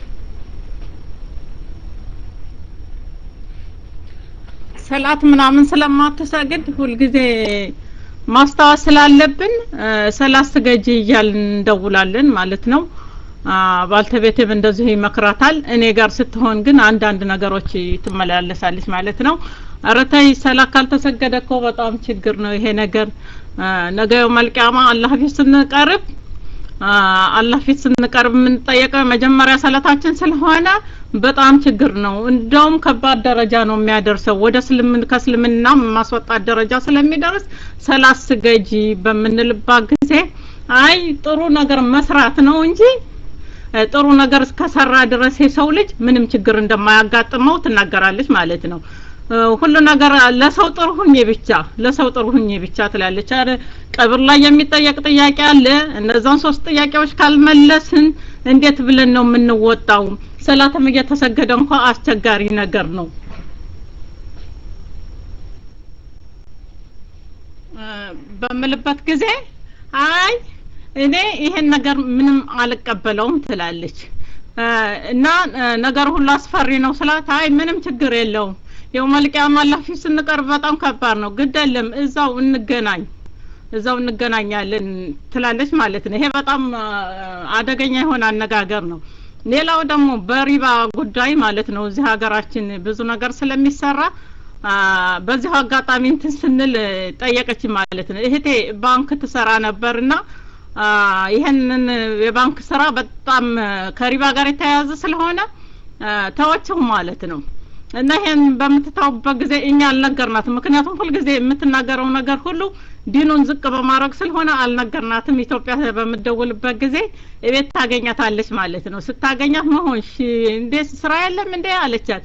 ሰላት ምናምን ስለማትሰግድ ሁልጊዜ ማስታወስ ስላለብን ሰላት ስገጂ እያልን እንደውላለን ማለት ነው ባልተቤትም እንደዚሁ ይመክራታል እኔ ጋር ስትሆን ግን አንዳንድ ነገሮች ትመላለሳለች ማለት ነው አረታይ ሰላት ካልተሰገደ እኮ በጣም ችግር ነው ይሄ ነገር ነገ መልቂያማ አላህ ፊት ስንቀርብ አላህ ፊት ስንቀርብ የምንጠየቀው መጀመሪያ ሰላታችን ስለሆነ በጣም ችግር ነው እንደውም ከባድ ደረጃ ነው የሚያደርሰው ወደ ስልምን ከስልምና ማስወጣት ደረጃ ስለሚደርስ ሰላት ስገጂ በምንልባት ጊዜ አይ ጥሩ ነገር መስራት ነው እንጂ ጥሩ ነገር እስከሰራ ድረስ የሰው ልጅ ምንም ችግር እንደማያጋጥመው ትናገራለች ማለት ነው ሁሉ ነገር ለሰው ጥሩ ሁኜ ብቻ ለሰው ጥሩ ሁኜ ብቻ ትላለች አረ ቀብር ላይ የሚጠየቅ ጥያቄ አለ እነዛን ሶስት ጥያቄዎች ካልመለስን እንዴት ብለን ነው የምንወጣው ሰላትም እየተሰገደ እንኳ አስቸጋሪ ነገር ነው በምልበት ጊዜ አይ እኔ ይሄን ነገር ምንም አልቀበለውም ትላለች እና ነገር ሁሉ አስፈሪ ነው ስላት አይ ምንም ችግር የለውም የው መልቂያም አላህ ፊት ስንቀርብ በጣም ከባድ ነው ግድ የለም እዛው እንገናኝ እዛው እንገናኛለን ትላለች ማለት ነው ይሄ በጣም አደገኛ የሆነ አነጋገር ነው ሌላው ደግሞ በሪባ ጉዳይ ማለት ነው እዚህ ሀገራችን ብዙ ነገር ስለሚሰራ በዚሁ አጋጣሚ እንትን ስንል ጠየቀች ማለት ነው እህቴ ባንክ ትሰራ ነበርና ይህንን የባንክ ስራ በጣም ከሪባ ጋር የተያያዘ ስለሆነ ተወችው ማለት ነው እና ይሄን በምትታውበት ጊዜ እኛ አልነገርናትም ምክንያቱም ሁልጊዜ የምትናገረው ነገር ሁሉ ዲኑን ዝቅ በማድረግ ስለሆነ አልነገርናትም ኢትዮጵያ በምደውልበት ጊዜ እቤት ታገኛታለች ማለት ነው ስታገኛት መሆን እንዴ ስራ የለም እንዴ አለቻት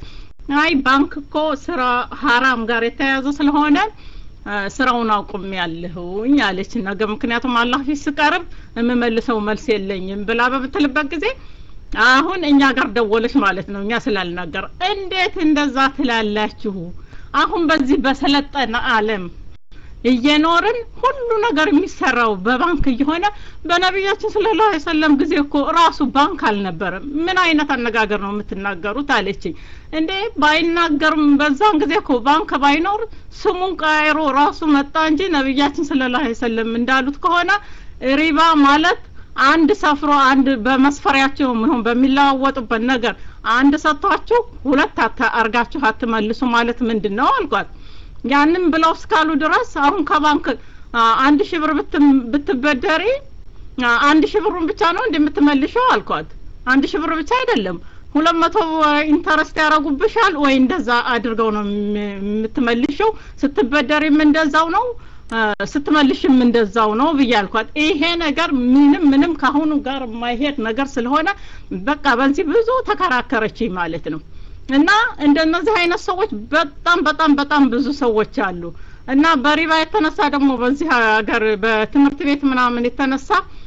አይ ባንክ እኮ ስራ ሀራም ጋር የተያያዘ ስለሆነ ስራውን አቁም ያለሁኝ አለች ነገ ምክንያቱም አላህ ፊት ስቀርብ የምመልሰው መልስ የለኝም ብላ በምትልበት ጊዜ አሁን እኛ ጋር ደወለች ማለት ነው እኛ ስላልናገር እንዴት እንደዛ ትላላችሁ አሁን በዚህ በሰለጠነ አለም እየኖርን ሁሉ ነገር የሚሰራው በባንክ እየሆነ በነቢያችን ሰለላሁ ዐለይሂ ወሰለም ጊዜ እኮ ራሱ ባንክ አልነበረም ምን አይነት አነጋገር ነው የምትናገሩት አለችኝ እንዴ ባይናገርም በዛን ጊዜ እኮ ባንክ ባይኖር ስሙን ቀይሮ ራሱ መጣ እንጂ ነቢያችን ሰለላሁ ዐለይሂ ወሰለም እንዳሉት ከሆነ ሪባ ማለት አንድ ሰፍሮ አንድ በመስፈሪያቸው ምን በሚለዋወጡበት ነገር አንድ ሰጥቷችሁ ሁለት አርጋችሁ አትመልሱ ማለት ምንድን ነው አልኳት ያንን ብለው እስካሉ ድረስ አሁን ከባንክ አንድ ሺህ ብር ብትበደሪ አንድ ሺህ ብሩን ብቻ ነው እንደምትመልሸው አልኳት አንድ ሺህ ብር ብቻ አይደለም ሁለት መቶ ኢንተረስት ያደረጉብሻል ወይ እንደዛ አድርገው ነው የምትመልሸው ስትበደሪም እንደዛው ነው ስትመልሽም እንደዛው ነው ብዬ አልኳት ይሄ ነገር ምንም ምንም ካሁኑ ጋር የማይሄድ ነገር ስለሆነ በቃ በዚህ ብዙ ተከራከረችኝ ማለት ነው እና እንደነዚህ አይነት ሰዎች በጣም በጣም በጣም ብዙ ሰዎች አሉ እና በሪባ የተነሳ ደግሞ በዚህ ሀገር በትምህርት ቤት ምናምን የተነሳ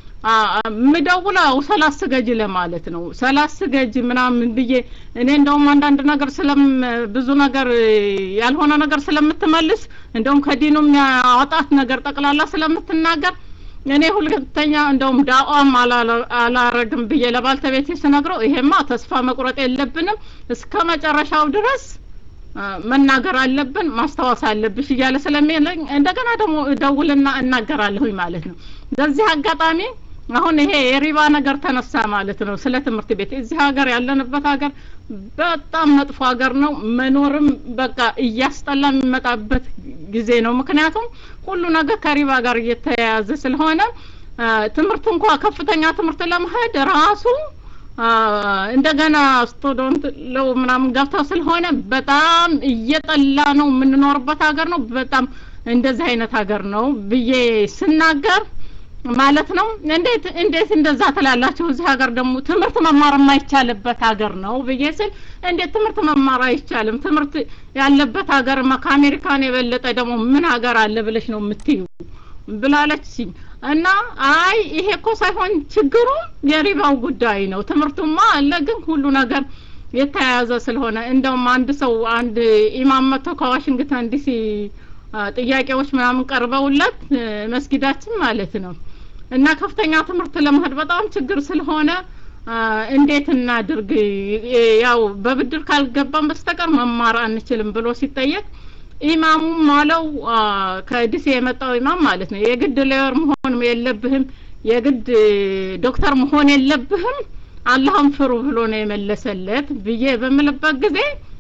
ምደውለው ሰላስ ስገጅ ለማለት ነው ሰላስ ስገጅ ምናምን ብዬ እኔ እንደውም አንዳንድ ነገር ስለም ብዙ ነገር ያልሆነ ነገር ስለምትመልስ እንደውም ከዲኑም ያወጣት ነገር ጠቅላላ ስለምትናገር እኔ ሁለተኛ እንደውም ዳዋም አላረግም ብዬ ለባልተቤቴ ስነግረው ይሄማ ተስፋ መቁረጥ የለብንም እስከ መጨረሻው ድረስ መናገር አለብን ማስታወስ አለብሽ እያለ ስለሚለኝ እንደገና ደግሞ እደውልና እናገራለሁኝ ማለት ነው በዚህ አጋጣሚ አሁን ይሄ የሪባ ነገር ተነሳ ማለት ነው ስለ ትምህርት ቤት እዚህ ሀገር ያለንበት ሀገር በጣም መጥፎ ሀገር ነው መኖርም በቃ እያስጠላ የሚመጣበት ጊዜ ነው ምክንያቱም ሁሉ ነገር ከሪባ ጋር እየተያያዘ ስለሆነ ትምህርት እንኳ ከፍተኛ ትምህርት ለመሄድ ራሱ እንደገና ስቱደንት ለው ምናምን ገብተው ስለሆነ በጣም እየጠላ ነው የምንኖርበት ሀገር ነው በጣም እንደዚህ አይነት ሀገር ነው ብዬ ስናገር ማለት ነው እንዴት እንዴት እንደዛ ትላላችሁ እዚህ ሀገር ደግሞ ትምህርት መማር የማይቻልበት ሀገር ነው ብዬ ስል እንዴት ትምህርት መማር አይቻልም ትምህርት ያለበት ሀገር ከአሜሪካን የበለጠ ደግሞ ምን ሀገር አለ ብለሽ ነው የምትዩ ብላለች እና አይ ይሄ እኮ ሳይሆን ችግሩ የሪባው ጉዳይ ነው ትምህርቱማ አለ ግን ሁሉ ነገር የተያያዘ ስለሆነ እንደውም አንድ ሰው አንድ ኢማም መጥቶ ከዋሽንግተን ዲሲ ጥያቄዎች ምናምን ቀርበውለት መስጊዳችን ማለት ነው እና ከፍተኛ ትምህርት ለመሄድ በጣም ችግር ስለሆነ እንዴት እናድርግ ያው በብድር ካልገባን በስተቀር መማር አንችልም ብሎ ሲጠየቅ ኢማሙም አለው ከዲሴ የመጣው ኢማም ማለት ነው የግድ ሌወር መሆን የለብህም የግድ ዶክተር መሆን የለብህም አላህን ፍሩ ብሎ ነው የመለሰለት ብዬ በምልበት ጊዜ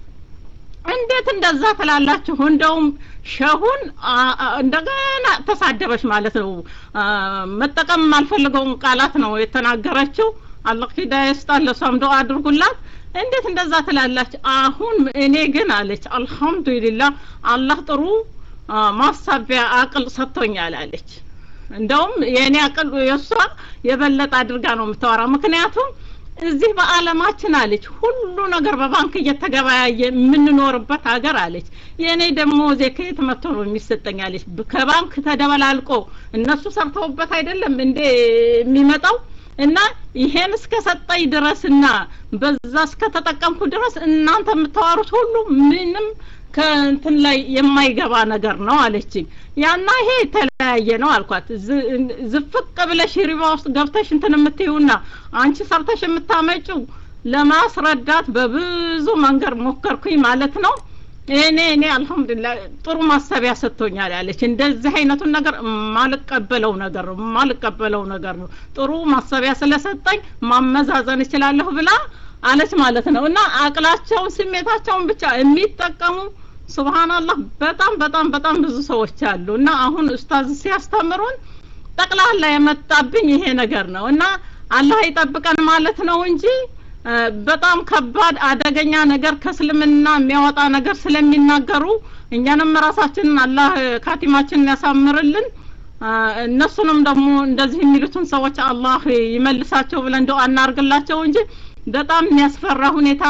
እንዴት እንደዛ ትላላችሁ እንደውም ሸሁን እንደገና ተሳደበች ማለት ነው መጠቀም የማልፈልገውን ቃላት ነው የተናገረችው አላህ ሂዳያ ይስጣት ለሷም ዱአ አድርጉላት እንዴት እንደዛ ትላላችሁ አሁን እኔ ግን አለች አልহামዱሊላህ አላህ ጥሩ ማሳቢያ አቅል ሰጥቶኛል አለች እንደውም የእኔ አቅል የእሷ የበለጠ አድርጋ ነው የምታወራው ምክንያቱም እዚህ በአለማችን አለች ሁሉ ነገር በባንክ እየተገበያየ የምንኖርበት ሀገር አለች የእኔ ደግሞ ከየት መጥቶ ነው የሚሰጠኝ አለች ከባንክ ተደበላልቆ እነሱ ሰርተውበት አይደለም እንዴ የሚመጣው እና ይሄን እስከ ሰጠኝ ድረስና በዛ እስከ ተጠቀምኩ ድረስ እናንተ የምታወሩት ሁሉ ምንም ከእንትን ላይ የማይገባ ነገር ነው አለችኝ ያና ይሄ የተለያየ ነው አልኳት ዝፍቅ ብለሽ ሪባ ውስጥ ገብተሽ እንትን የምትይውና አንቺ ሰርተሽ የምታመጪው ለማስረዳት በብዙ መንገድ ሞከርኩኝ ማለት ነው እኔ እኔ አልহামዱሊላህ ጥሩ ማሰቢያ ሰጥቶኛል ያለች እንደዚህ አይነቱን ነገር ማልቀበለው ነገር ነው ማልቀበለው ነገር ነው ጥሩ ማሰቢያ ስለሰጠኝ ማመዛዘን እችላለሁ ብላ አለች ማለት ነው እና አቅላቸውን ስሜታቸውን ብቻ የሚጠቀሙ ሱብሃንአላህ በጣም በጣም በጣም ብዙ ሰዎች አሉ እና አሁን ኡስታዝ ሲያስተምሩን ጠቅላላ የመጣብኝ ይሄ ነገር ነው እና አላህ ይጠብቀን ማለት ነው እንጂ በጣም ከባድ አደገኛ ነገር ከእስልምና የሚያወጣ ነገር ስለሚናገሩ እኛንም ራሳችንን አላህ ካቲማችንን ያሳምርልን እነሱንም ደግሞ እንደዚህ የሚሉትን ሰዎች አላህ ይመልሳቸው ብለን እንደው አናርግላቸው እንጂ በጣም የሚያስፈራ ሁኔታ ነው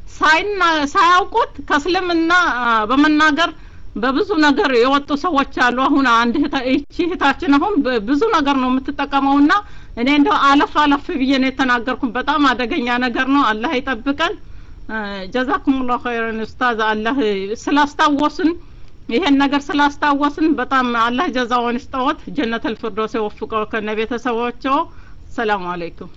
ሳይና ሳያውቁት ከእስልምና በመናገር በብዙ ነገር የወጡ ሰዎች አሉ። አሁን አንድ እህቺ እህታችን አሁን ብዙ ነገር ነው የምትጠቀመውና እኔ እንደው አለፍ አለፍ ብዬ ነው የተናገርኩት። በጣም አደገኛ ነገር ነው። አላህ ይጠብቀን። ጀዛኩሙላሁ ኸይረን ኡስታዝ። አላህ ስላስታወስን ይሄን ነገር ስላስታወስን በጣም አላህ ጀዛውን ይስጠዎት። ጀነተል ፊርዶስ ይወፍቀው ከነ ቤተሰቦቸው። ሰላም አለይኩም።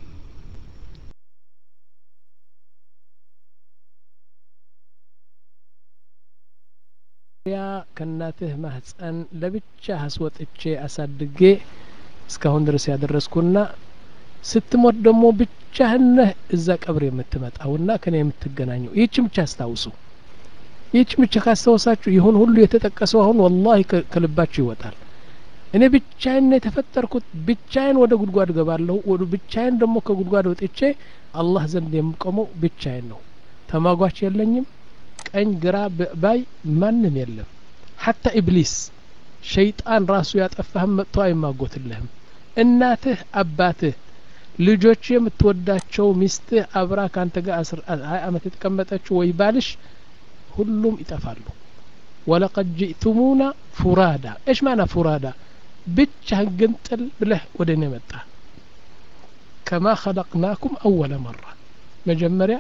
ያ ከእናትህ ማህፀን ለብቻ አስወጥቼ አሳድጌ እስካሁን ድረስ ያደረስኩና ስትሞት ደግሞ ብቻህን ነህ እዛ ቀብር የምትመጣውና ከኔ የምትገናኘው ይህችን ብቻ አስታውሱ። ይህችን ብቻ ካስታወሳችሁ ይሁን ሁሉ የተጠቀሰው አሁን ወላሂ ከልባችሁ ይወጣል። እኔ ብቻዬን ነው የተፈጠርኩት። ብቻዬን ወደ ጉድጓድ ገባለሁ። ወደ ብቻዬን ደግሞ ከጉድጓድ ወጥቼ አላህ ዘንድ የምቆመው ብቻዬን ነው። ተማጓች የለኝም። ቀኝ ግራ ባይ ማንም የለም። ሀታ ኢብሊስ ሸይጣን ራሱ ያጠፋህም መጥቶ አይማጎትልህም። እናትህ፣ አባትህ፣ ልጆች፣ የምትወዳቸው ሚስትህ፣ አብራ ከአንተ ጋር ሀያ አመት የተቀመጠችው ወይ ባልሽ ሁሉም ይጠፋሉ። ወለቀድ ጅእቱሙና ፉራዳ እሽ ማና ፉራዳ ብቻህን ግንጥል ብለህ ወደ እኔ መጣ ከማ ኸለቅናኩም አወለ መራ መጀመሪያ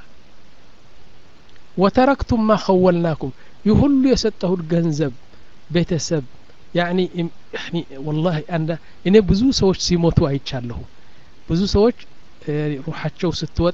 ወተረክቱም ማ ኸወልናኩም ይህ ሁሉ የሰጠሁት ገንዘብ ቤተሰብ ያኒ ወላሂ አንዳ እኔ ብዙ ሰዎች ሲሞቱ አይቻለሁ ብዙ ሰዎች ሩሓቸው ስትወጣ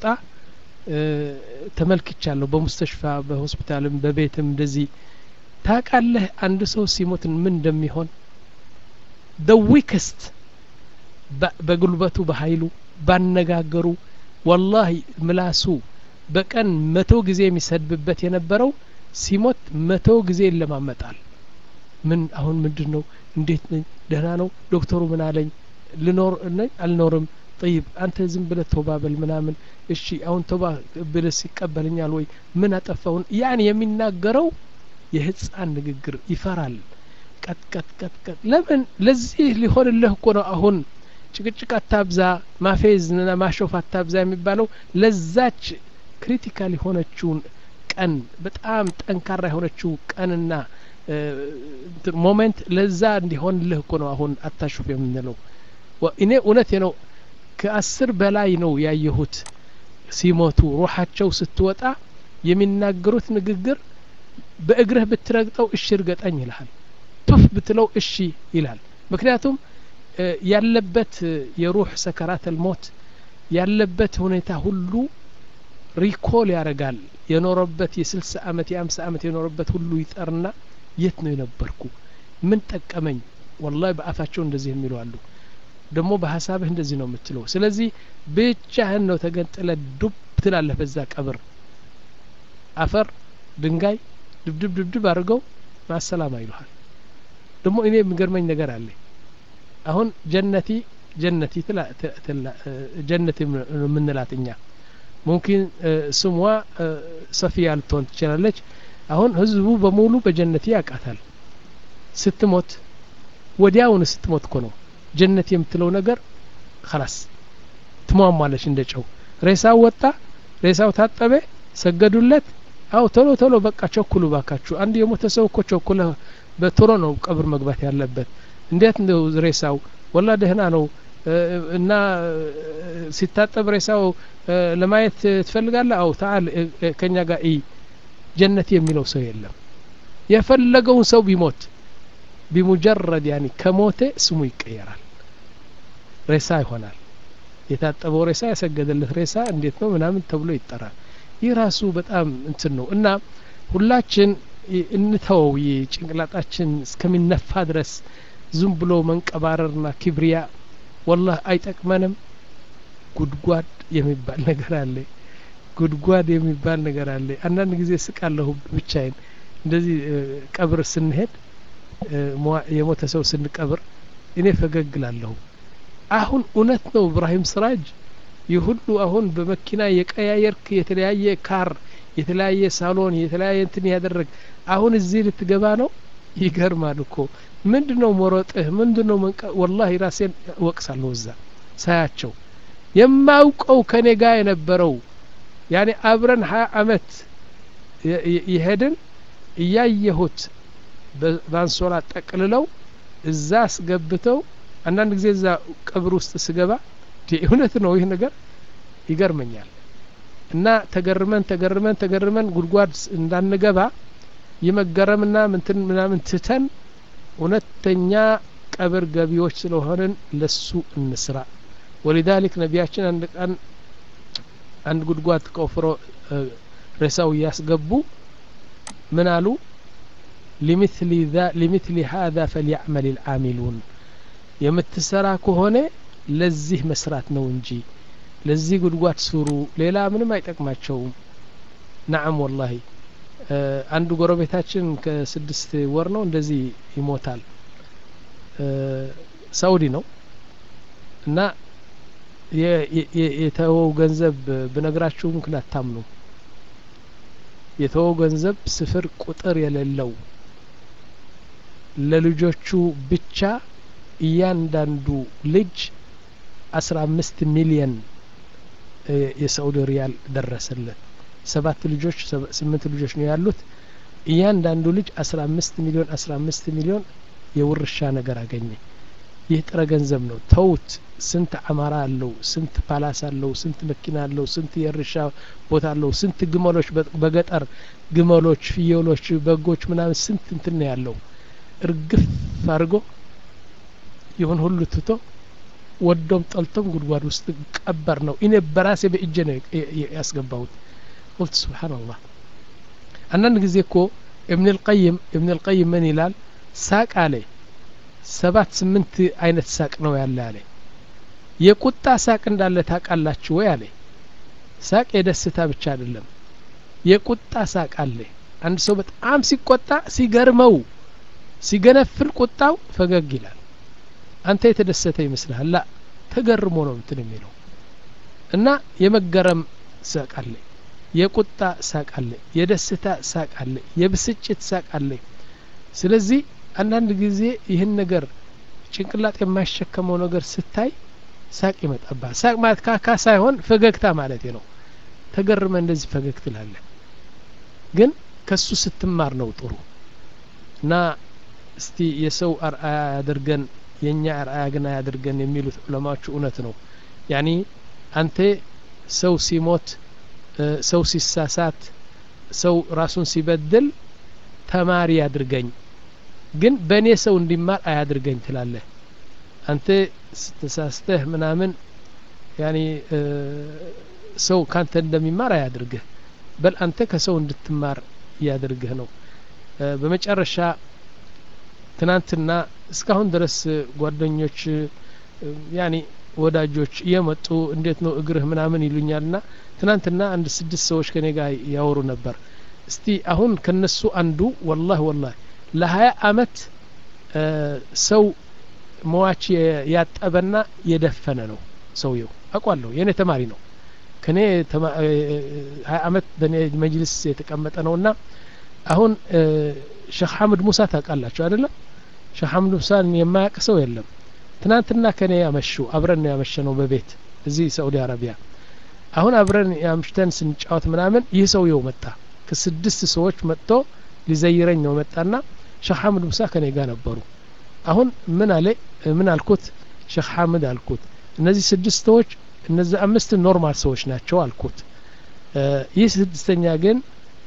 ተመልክቻለሁ በሙስተሽፋ በሆስፒታልም በቤትም እንደዚህ ታቃለህ አንድ ሰው ሲሞት ምን እንደሚሆን ደ ዊክስት በጉልበቱ በኃይሉ ባነጋገሩ ወላሂ ምላሱ በቀን መቶ ጊዜ የሚሰድብበት የነበረው ሲሞት መቶ ጊዜ ይለማመጣል ምን አሁን ምንድን ነው እንዴት ነኝ ደህና ነው ዶክተሩ ምን አለኝ ልኖር ነኝ አልኖርም ጠይብ አንተ ዝም ብለህ ቶባ በል ምናምን እሺ አሁን ቶባ ብለስ ይቀበልኛል ወይ ምን አጠፋውን ያን የሚናገረው የህፃን ንግግር ይፈራል ቀጥ ቀጥ ቀጥ ቀጥ ለምን ለዚህ ሊሆንልህ እኮ ነው አሁን ጭቅጭቅ አታብዛ ማፌዝና ማሾፍ አታብዛ የሚባለው ለዛች ክሪቲካል የሆነችውን ቀን በጣም ጠንካራ የሆነችው ቀንና ሞሜንት ለዛ እንዲሆንልህ እኮ ነው አሁን አታሹፍ የምንለው እኔ እውነቴ ነው ከአስር በላይ ነው ያየሁት ሲሞቱ ሩሓቸው ስትወጣ የሚናገሩት ንግግር በእግርህ ብትረግጠው እሺ እርገጠኝ ይልሃል ቱፍ ብትለው እሺ ይላል ምክንያቱም ያለበት የሩህ ሰከራተል ሞት ያለበት ሁኔታ ሁሉ ሪኮል ያደርጋል የኖረበት የስልሳ አመት የአምሳ አመት የኖረበት ሁሉ ይጠርና የት ነው የነበርኩ ምን ጠቀመኝ ወላሂ በአፋቸው እንደዚህ የሚሉ አሉ ደግሞ በሀሳብህ እንደዚህ ነው የምትለው ስለዚህ ብቻህን ነው ተገንጥለ ዱብ ትላለህ በዛ ቀብር አፈር ድንጋይ ድብድብ ድብድብ አድርገው ማሰላማ ይሉሃል ደግሞ እኔ የሚገርመኝ ነገር አለ አሁን ጀነቲ ጀነቲ ጀነቲ የምንላት እኛ ሙምኪን ስሟ ሰፊያ ልትሆን ትችላለች አሁን ህዝቡ በሙሉ በጀነቲ ያውቃታል ስትሞት ወዲያውን ስትሞት እኮ ነው ጀነት የምትለው ነገር ከላስ ትሟሟለች እንደ ጨው ሬሳው ወጣ ሬሳው ታጠበ ሰገዱለት አው ቶሎ ቶሎ በቃ ቸኩሉ ባካችሁ አንድ የሞተ ሰው እኮ ቸኩለ በቶሎ ነው ቀብር መግባት ያለበት እንዴት ነው ሬሳው ወላ ደህና ነው እና ሲታጠብ ሬሳው ለማየት ትፈልጋለህ አው ታል ከኛ ጋር ይ ጀነት የሚለው ሰው የለም የፈለገውን ሰው ቢሞት ቢሙጀረድ ያኒ ከሞተ ስሙ ይቀየራል ሬሳ ይሆናል የታጠበው ሬሳ ያሰገደለት ሬሳ እንዴት ነው ምናምን ተብሎ ይጠራል ይህ ራሱ በጣም እንትን ነው እና ሁላችን እንተወው ጭንቅላጣችን እስከሚነፋ ድረስ ዝም ብሎ መንቀባረርና ኪብሪያ ወላህ አይጠቅመንም ጉድጓድ የሚባል ነገር አለ ጉድጓድ የሚባል ነገር አለ አንዳንድ ጊዜ ስቃለሁ ብቻዬን እንደዚህ ቀብር ስንሄድ የሞተ ሰው ስንቀብር እኔ ፈገግ ላለሁ አሁን እውነት ነው እብራሂም ስራጅ ይህ ሁሉ አሁን በመኪና የቀያየርክ የተለያየ ካር የተለያየ ሳሎን የተለያየ እንትን ያደረግ አሁን እዚህ ልትገባ ነው ይገርማል እኮ ምንድን ነው መሮጥህ ምንድን ነው መንቀ ወላሂ ራሴን እወቅሳለሁ እዛ ሳያቸው የማውቀው ከኔ ጋር የነበረው ያኔ አብረን ሀያ አመት ይሄድን እያየሁት በአንሶላ ጠቅልለው እዛ አስገብተው አንዳንድ ጊዜ እዛ ቀብር ውስጥ ስገባ እውነት ነው ይህ ነገር ይገርመኛል እና ተገርመን ተገርመን ተገርመን ጉድጓድ እንዳንገባ የመገረምና ምንትን ምናምን ትተን እውነተኛ ቀብር ገቢዎች ስለሆንን ለሱ እንስራ ወሊዛሊክ ነቢያችን አንድ ቀን አንድ ጉድጓድ ቆፍሮ ሬሳው እያስገቡ ምን አሉ ሊምትሊ ሀذا ፈልያዕመል ልዓሚሉን የምትሰራ ከሆነ ለዚህ መስራት ነው እንጂ ለዚህ ጉድጓድ ስሩ ሌላ ምንም አይጠቅማቸውም ናዓም ወላሂ አንዱ ጎረቤታችን ከስድስት ወር ነው እንደዚህ ይሞታል ሳኡዲ ነው እና የተወው ገንዘብ ብነግራችሁ ምክንያት አታምኑ የተወው ገንዘብ ስፍር ቁጥር የሌለው ለልጆቹ ብቻ እያንዳንዱ ልጅ አስራ አምስት ሚሊየን የሳኡዲ ሪያል ደረሰለት ሰባት ልጆች ስምንት ልጆች ነው ያሉት እያንዳንዱ ልጅ አስራ አምስት ሚሊዮን አስራ አምስት ሚሊዮን የውርሻ ነገር አገኘ ይህ ጥረ ገንዘብ ነው ተውት ስንት አማራ አለው ስንት ፓላስ አለው ስንት መኪና አለው ስንት የእርሻ ቦታ አለው ስንት ግመሎች በገጠር ግመሎች ፍየሎች በጎች ምናምን ስንት እንትን ነው ያለው እርግፍ አድርጎ ይሁን ሁሉ ትቶ ወዶም ጠልቶም ጉድጓድ ውስጥ ቀበር ነው እኔ በራሴ በእጄ ነው ያስገባሁት ቁልት ስብሓንላህ አንዳንድ ጊዜ እኮ እብን ልቀይም እብን ልቀይም ምን ይላል ሳቅ አለ ሰባት ስምንት አይነት ሳቅ ነው ያለ አለ የቁጣ ሳቅ እንዳለ ታቃላችሁ ወይ አለ ሳቅ የደስታ ብቻ አይደለም የቁጣ ሳቅ አለ አንድ ሰው በጣም ሲቆጣ ሲገርመው ሲገነፍል ቁጣው ፈገግ ይላል አንተ የተደሰተ ይመስልሃል ላ ተገርሞ ነው እንትን የሚለው እና የመገረም ሳቅ አለ የቁጣ ሳቅ አለ የደስታ ሳቅ አለ የብስጭት ሳቅ አለ ስለዚህ አንዳንድ ጊዜ ይህን ነገር ጭንቅላት የማይሸከመው ነገር ስታይ ሳቅ ይመጣባል ሳቅ ማለት ካካ ሳይሆን ፈገግታ ማለት ነው ተገርመ እንደዚህ ፈገግ ትላለ ግን ከሱ ስትማር ነው ጥሩ እና እስቲ የሰው አርአያ ያድርገን የእኛ አርአያ ግን አያድርገን የሚሉት ዑለማዎቹ እውነት ነው ያኒ አንተ ሰው ሲሞት ሰው ሲሳሳት ሰው ራሱን ሲበድል ተማሪ ያድርገኝ ግን በእኔ ሰው እንዲማር አያድርገኝ ትላለህ አንተ ስተሳስተህ ምናምን ያኒ ሰው ካንተ እንደሚማር አያድርግህ በል አንተ ከሰው እንድትማር እያድርግህ ነው በመጨረሻ ትናንትና እስካሁን ድረስ ጓደኞች ያኒ ወዳጆች እየመጡ እንዴት ነው እግርህ ምናምን ይሉኛል ና ትናንትና አንድ ስድስት ሰዎች ከኔ ጋር ያወሩ ነበር እስቲ አሁን ከነሱ አንዱ ወላህ ወላህ ለሀያ አመት ሰው መዋች ያጠበና የደፈነ ነው ሰውየው አቋለሁ የእኔ ተማሪ ነው ከኔ ሀያ አመት በእኔ መጅልስ የተቀመጠ ነው እና አሁን ሼክ ሐምድ ሙሳ ታውቃላችሁ አይደለም ሼክ ሐምድ ሙሳን የማያውቅ ሰው የለም ትናንትና ከኔ ያመሹ አብረን ነው ያመሸ ነው በቤት እዚህ ሳኡዲ አረቢያ አሁን አብረን ያምሽተን ስንጫወት ምናምን ይህ ሰውየው መጣ ከስድስት ሰዎች መጥቶ ሊዘይረኝ ነው መጣና ሼክ ሐምድ ሙሳ ከኔ ጋር ነበሩ አሁን ምን አለ ምን አልኩት ሼክ ሐምድ አልኩት እነዚህ ስድስት ሰዎች እነዚህ አምስት ኖርማል ሰዎች ናቸው አልኩት ይህ ስድስተኛ ግን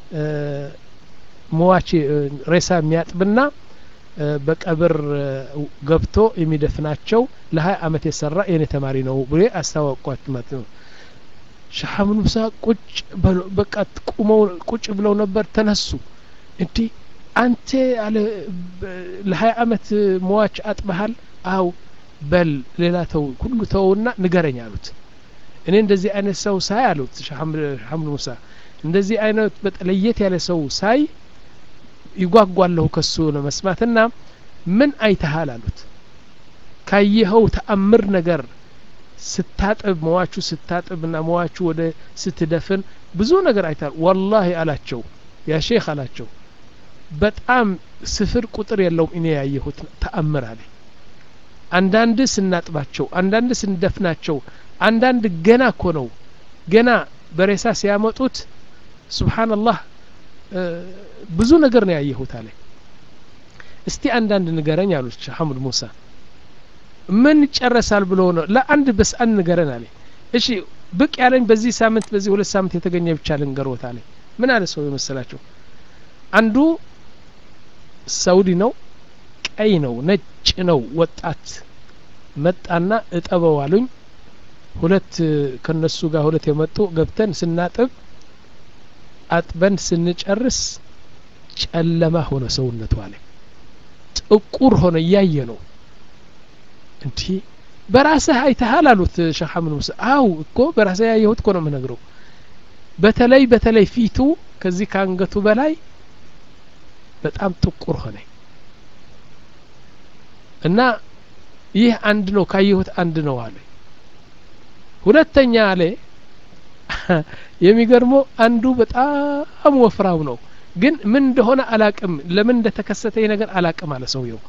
መዋች ሬሳ የሚያጥብና በቀብር ገብቶ የሚደፍናቸው ለሀያ አመት የሰራ የኔ ተማሪ ነው ብሎ አስታወቋት ማለት ነው ሻሐምን ሙሳ ቁጭ በቃ ቁመው ቁጭ ብለው ነበር ተነሱ እንዲህ አንተ አለ ለሀያ አመት መዋች አጥበሃል አው በል ሌላ ተው ሁሉ ተውና ንገረኝ አሉት እኔ እንደዚህ አይነት ሰው ሳይ አሉት ሐምድ ሙሳ እንደዚህ አይነት በጠለየት ያለ ሰው ሳይ ይጓጓለሁ ከሱ ለመስማትና ምን አይተሃል አሉት ካየኸው ተአምር ነገር ስታጥብ መዋቹ ስታጥብና መዋቹ ወደ ስትደፍን ብዙ ነገር አይተሃል ወላሂ አላቸው ያ ሼክ አላቸው በጣም ስፍር ቁጥር የለውም እኔ ያየሁት ተአምር አለ አንዳንድ ስናጥባቸው አንዳንድ ስንደፍናቸው አንዳንድ ገና እኮ ነው ገና በሬሳ ሲያመጡት ስብሓንላህ ብዙ ነገር ነው ያየሁት አለ እስቲ አንዳንድ ንገረኝ አሉት ሼህ ሐሙድ ሙሳ ምን ይጨረሳል ብሎ ነው ለአንድ በስ አንድ ንገረን አለ እሺ ብቅ ያለኝ በዚህ ሳምንት በዚህ ሁለት ሳምንት የተገኘ ብቻ ልንገሮት አለ ምን አለ ሰው የመሰላቸው አንዱ ሳውዲ ነው ቀይ ነው ነጭ ነው ወጣት መጣና እጠበው አሉኝ ሁለት ከነሱ ጋር ሁለት የመጡ ገብተን ስናጥብ አጥበን ስንጨርስ ጨለማ ሆነ ሰውነቱ አለ ጥቁር ሆነ እያየ ነው እንዲህ በራስህ አይተሃል አሉት ሼህ ሐምድ ሙሳ አው እኮ በራስህ ያየሁት እኮ ነው የምነግረው በተለይ በተለይ ፊቱ ከዚህ ከአንገቱ በላይ በጣም ጥቁር ሆነ እና ይህ አንድ ነው ካየሁት አንድ ነው አለ ሁለተኛ አለ የሚገርመው አንዱ በጣም ወፍራው ነው ግን ምን እንደሆነ አላቅም ለምን እንደተከሰተ ይህ ነገር አላቅም አለ ሰውየው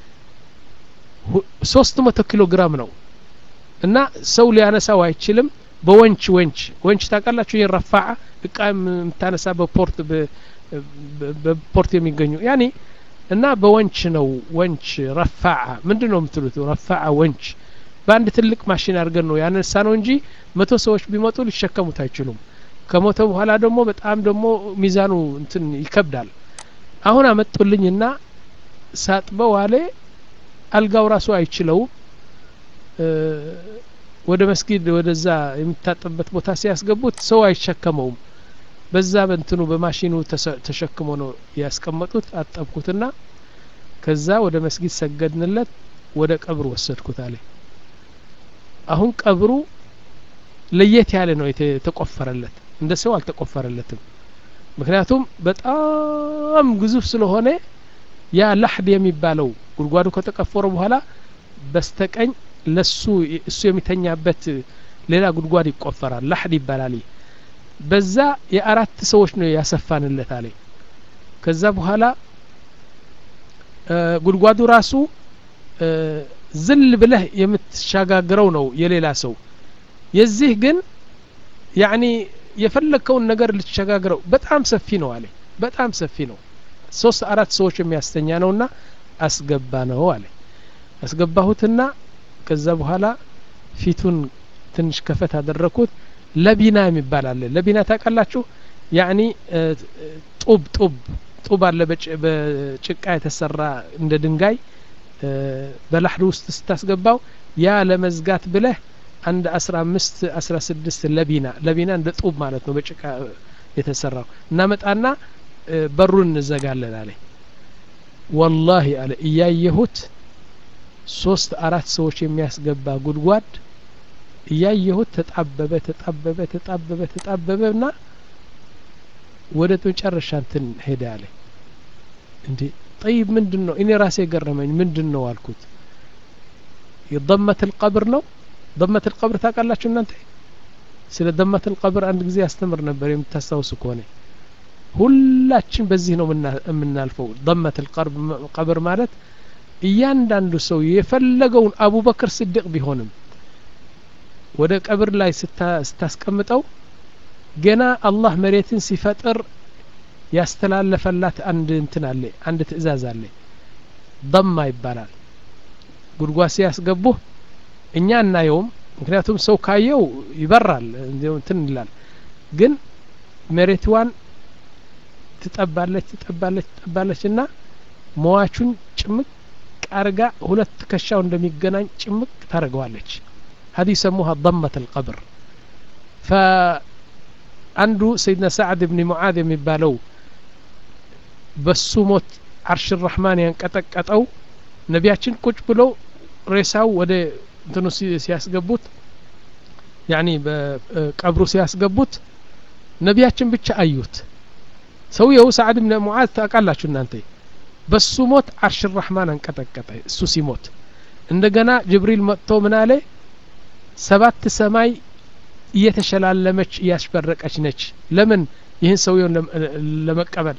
ሶስት መቶ ኪሎ ግራም ነው እና ሰው ሊያነሳው አይችልም በወንች ወንች ወንች ታውቃላችሁ ይህ ረፋዓ እቃ የምታነሳ በፖርት በፖርት የሚገኙ ያኔ እና በወንች ነው ወንች ረፋዓ ምንድን ነው የምትሉት ረፋዓ ወንች በአንድ ትልቅ ማሽን አድርገን ነው ያነሳ ነው እንጂ መቶ ሰዎች ቢመጡ ሊሸከሙት አይችሉም ከሞተ በኋላ ደግሞ በጣም ደግሞ ሚዛኑ እንትን ይከብዳል አሁን አመጡልኝና ሳጥበው አለ አልጋው ራሱ አይችለውም ወደ መስጊድ ወደዛ የሚታጠብበት ቦታ ሲያስገቡት ሰው አይሸከመውም በዛ በንትኑ በማሽኑ ተሸክሞ ነው ያስቀመጡት አጠብኩትና ከዛ ወደ መስጊድ ሰገድንለት ወደ ቀብሩ ወሰድኩት አለ አሁን ቀብሩ ለየት ያለ ነው የተቆፈረለት እንደ ሰው አልተቆፈረለትም ምክንያቱም በጣም ግዙፍ ስለሆነ ያ ላሕድ የሚባለው ጉድጓዱ ከተቀፈረ በኋላ በስተቀኝ ለሱ እሱ የሚተኛበት ሌላ ጉድጓድ ይቆፈራል ላሕድ ይባላል በዛ የአራት ሰዎች ነው ያሰፋንለት አለ ከዛ በኋላ ጉድጓዱ ራሱ ዝል ብለህ የምትሻጋግረው ነው የሌላ ሰው የዚህ ግን ያኒ የፈለግከውን ነገር ልትሸጋግረው በጣም ሰፊ ነው አለ በጣም ሰፊ ነው ሶስት አራት ሰዎች የሚያስተኛ ነውና አስገባ ነው አለ አስገባሁትና ከዛ በኋላ ፊቱን ትንሽ ከፈት አደረኩት ለቢና የሚባል አለ ለቢና ታውቃላችሁ ያኒ ጡብ ጡብ ጡብ አለ በጭቃ የተሰራ እንደ ድንጋይ በላሕድ ውስጥ ስታስገባው ያ ለመዝጋት ብለህ አንድ አስራ አምስት አስራ ስድስት ለቢና ለቢና እንደ ጡብ ማለት ነው በጭቃ የተሰራው እናመጣና በሩን እንዘጋለን አለ ወላሂ አለ እያየሁት ሶስት አራት ሰዎች የሚያስገባ ጉድጓድ እያየሁት ተጣበበ ተጣበበ ተጣበበ ተጣበበ ና ወደ መጨረሻ እንትን ሄደ አለ እንዴ ጠይብ ምንድን ነው እኔ ራሴ ገረመኝ ምንድን ነው አልኩት የደመት ልቀብር ነው ደመት ልቀብር ታውቃላችሁ እናንተ ስለ ደመት ልቀብር አንድ ጊዜ ያስተምር ነበር የምታስታውሱ ከሆነ ሁላችን በዚህ ነው የምናልፈው ደመት ልቀብር ማለት እያንዳንዱ ሰው የፈለገውን አቡበክር ስድቅ ቢሆንም ወደ ቀብር ላይ ስታስቀምጠው ገና አላህ መሬትን ሲፈጥር ያስተላለፈላት አንድ እንትን አለ አንድ ትእዛዝ አለ ደማ ይባላል ጉድጓድ ሲያስገቡህ እኛ እናየውም ምክንያቱም ሰው ካየው ይበራል እንትን ይላል ግን መሬትዋን ትጠባለች ትጠባለች ትጠባለች እና መዋቹን ጭምቅ አርጋ ሁለት ትከሻው እንደሚገናኝ ጭምቅ ታደርገዋለች هذه يسموها ضمة القبر فعنዱ سيدنا سعد بن معاذ የሚባለው በሱ ሞት አርሽ ራህማን ያንቀጠቀጠው ነቢያችን ቁጭ ብለው ሬሳው ወደ እንትኑ ሲያስገቡት ያኒ በቀብሩ ሲያስገቡት ነቢያችን ብቻ አዩት ሰውየው ሰዓድ ብን ሙዓዝ ታውቃላችሁ እናንተ በሱ ሞት አርሽ ራህማን አንቀጠቀጠ እሱ ሲሞት እንደገና ጅብሪል መጥቶ ምን አለ ሰባት ሰማይ እየተሸላለመች እያስበረቀች ነች ለምን ይህን ሰውየውን ለመቀበል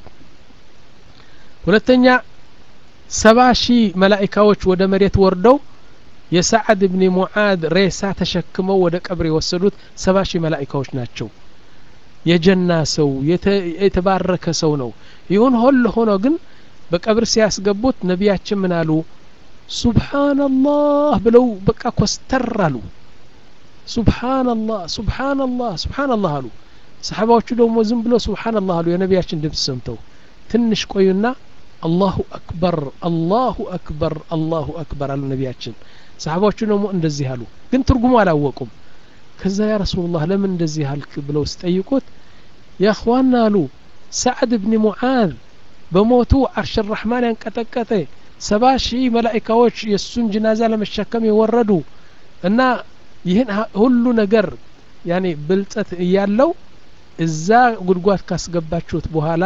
ሁለተኛ ሰባ ሺህ መላኢካዎች ወደ መሬት ወርደው የሰዓድ ብን ሙዓድ ሬሳ ተሸክመው ወደ ቀብር የወሰዱት ሰባ ሺህ መላኢካዎች ናቸው የጀና ሰው የተባረከ ሰው ነው ይሁን ሁሉ ሆኖ ግን በቀብር ሲያስገቡት ነቢያችን ምን አሉ ሱብሓነላህ ብለው በቃ ኮስተር አሉ ሱብሓነላህ ሱብሓነላህ ሱብሓነላህ አሉ ሰሓባዎቹ ደግሞ ዝም ብለው ሱብሓነላህ አሉ የነቢያችን ድምፅ ሰምተው ትንሽ ቆዩና አላሁ አክበር አላሁ አክበር አላሁ አክበር አሉ ነቢያችን ሰሓባዎቹ ደግሞ እንደዚህ አሉ ግን ትርጉሙ አላወቁም ከዛ ያ ረሱሉላህ ለምን እንደዚህ አልክ ብለው ሲጠይቁት ያ እኽዋና አሉ ሰዕድ ብኒ ሙዓዝ በሞቱ አርሽ ራሕማን ያንቀጠቀጠ ሰባ ሺህ መላኢካዎች የእሱን ጅናዛ ለመሸከም የወረዱ እና ይህን ሁሉ ነገር ያኔ ብልጸት እያለው እዛ ጉድጓድ ካስገባችሁት በኋላ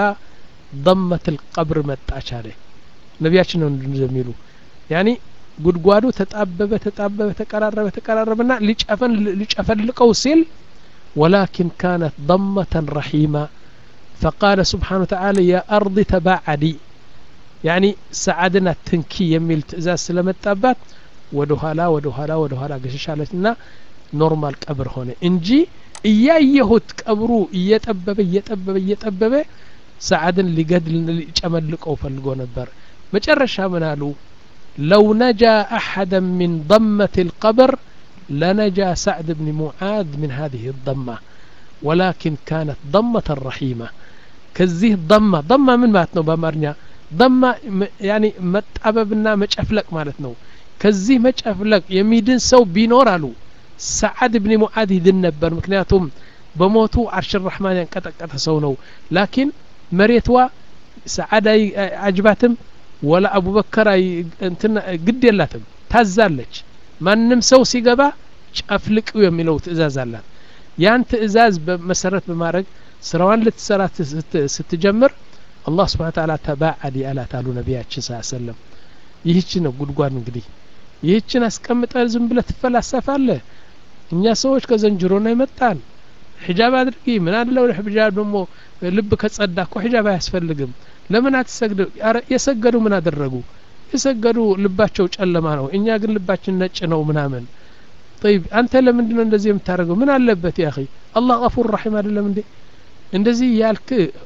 ضመት ልቀብር መጣች አለ ነቢያችን ነው እንደሚሉ ያኒ ጉድጓዱ ተጣበበ ተጣበበ ተቀራረበ ተቀራረበና ሊጨፈን ሊጨፈልቀው ሲል ወላኪን ካነት ضመተን ረሒማ فقال سبحانه وتعالى يا أرض تباعدي يعني سعدنا تنكي يميل تأزاز سلمتابات ወደ ኋላ ወደ ኋላ ወደ ኋላ ገሸሻለች እና ኖርማል ቀብር ሆነ እንጂ እያየሁት ቀብሩ እየጠበበ እየጠበበ እየጠበበ ሰዓድን ሊገድል ሊጨመልቀው ፈልጎ ነበር መጨረሻ ምን አሉ ለው ነጃ አሐደ ምን ضመት القبر لنجا سعد بن معاذ من هذه الضمة ولكن كانت ضمة رحيمة كزيه ضمة ضمة من ماتنو بأمرنا ضمة يعني متأببنا مجأفلك مالتنو ከዚህ መጨፍለቅ የሚድን ሰው ቢኖር አሉ ሰዓድ ብኒ ሙዓድ ይድን ነበር ምክንያቱም በሞቱ አርሽ ራሕማን ያንቀጠቀጠ ሰው ነው ላኪን መሬትዋ ሰዓድ አጅባትም ወላ አቡበከር እንትና ግድ የላትም ታዛለች ማንም ሰው ሲገባ ጨፍልቅው የሚለው ትእዛዝ አላት ያን ትእዛዝ መሰረት በማድረግ ስራዋን ልትሰራ ስትጀምር አላህ ስብሓን ታላ ተባዓዲ አላት አሉ ነቢያችን ስ ሰለም ይህች ነው ጉድጓድ እንግዲህ ይህችን አስቀምጠ ዝም ብለ ትፈላሰፋለህ እኛ ሰዎች ከዘንጅሮ ነው የመጣን ሒጃብ አድርጊ ምን አለው ሒጃብ ደግሞ ልብ ከጸዳ እኮ ሒጃብ አያስፈልግም ለምን አትሰግድ የሰገዱ ምን አደረጉ የሰገዱ ልባቸው ጨለማ ነው እኛ ግን ልባችን ነጭ ነው ምናምን ጠይብ አንተ ለምንድን ነው እንደዚህ የምታደርገው ምን አለበት ያ አላህ ገፉር ረሒም አይደለም እንዴ እንደዚህ ያልክ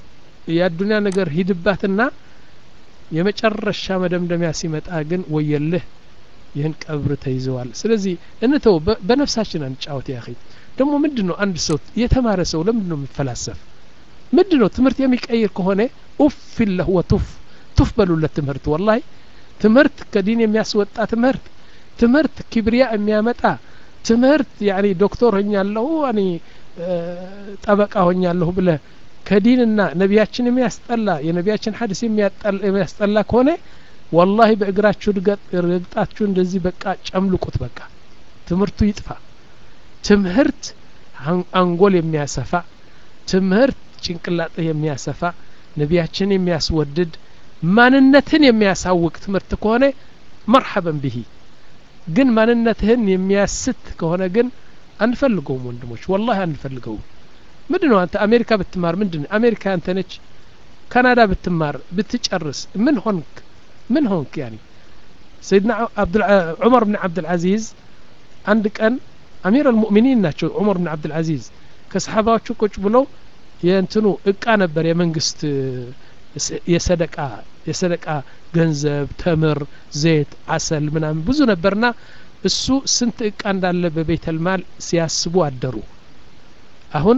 የአዱኒያ ነገር ሂድባትና የመጨረሻ መደምደሚያ ሲመጣ ግን ወየልህ ይህን ቀብር ተይዘዋል ስለዚህ እንተው በነፍሳችን አንጫወት ያ ደግሞ ምንድን ነው አንድ ሰው የተማረ ሰው ለምንድን ነው የሚፈላሰፍ ምንድን ነው ትምህርት የሚቀይር ከሆነ ኡፍ ለህ ወቱፍ ቱፍ በሉለት ትምህርት ወላሂ ትምህርት ከዲን የሚያስወጣ ትምህርት ትምህርት ኪብሪያ የሚያመጣ ትምህርት ያኒ ዶክተር ሆኛለሁ እኔ ጠበቃ ሆኛለሁ ብለህ ከዲንና ነቢያችን የሚያስጠላ የነቢያችን ሀዲስ የሚያስጠላ ከሆነ ወላሂ በእግራችሁ ረግጣችሁ እንደዚህ በቃ ጨምልቁት በቃ ትምህርቱ ይጥፋ ትምህርት አንጎል የሚያሰፋ ትምህርት ጭንቅላጥህ የሚያሰፋ ነቢያችን የሚያስወድድ ማንነትን የሚያሳውቅ ትምህርት ከሆነ መርሐበን ብሂ ግን ማንነትህን የሚያስት ከሆነ ግን አንፈልገውም ወንድሞች ወላሂ አንፈልገውም ምንድ ነው አንተ አሜሪካ ብትማር ምንድን አሜሪካ አንተ ነች ካናዳ ብትማር ብትጨርስ ምን ሆንክ ምን ሆንክ ያኒ ሰይድና ዑመር ብን ዓብድልዓዚዝ አንድ ቀን አሚር አልሙእሚኒን ናቸው ዑመር ብን ዓብድልዓዚዝ ከሰሓባዎቹ ቁጭ ብለው የእንትኑ እቃ ነበር የመንግስት የሰደቃ የሰደቃ ገንዘብ ተምር ዘይት አሰል ምናምን ብዙ ነበርና እሱ ስንት እቃ እንዳለ በቤተልማል ሲያስቡ አደሩ አሁን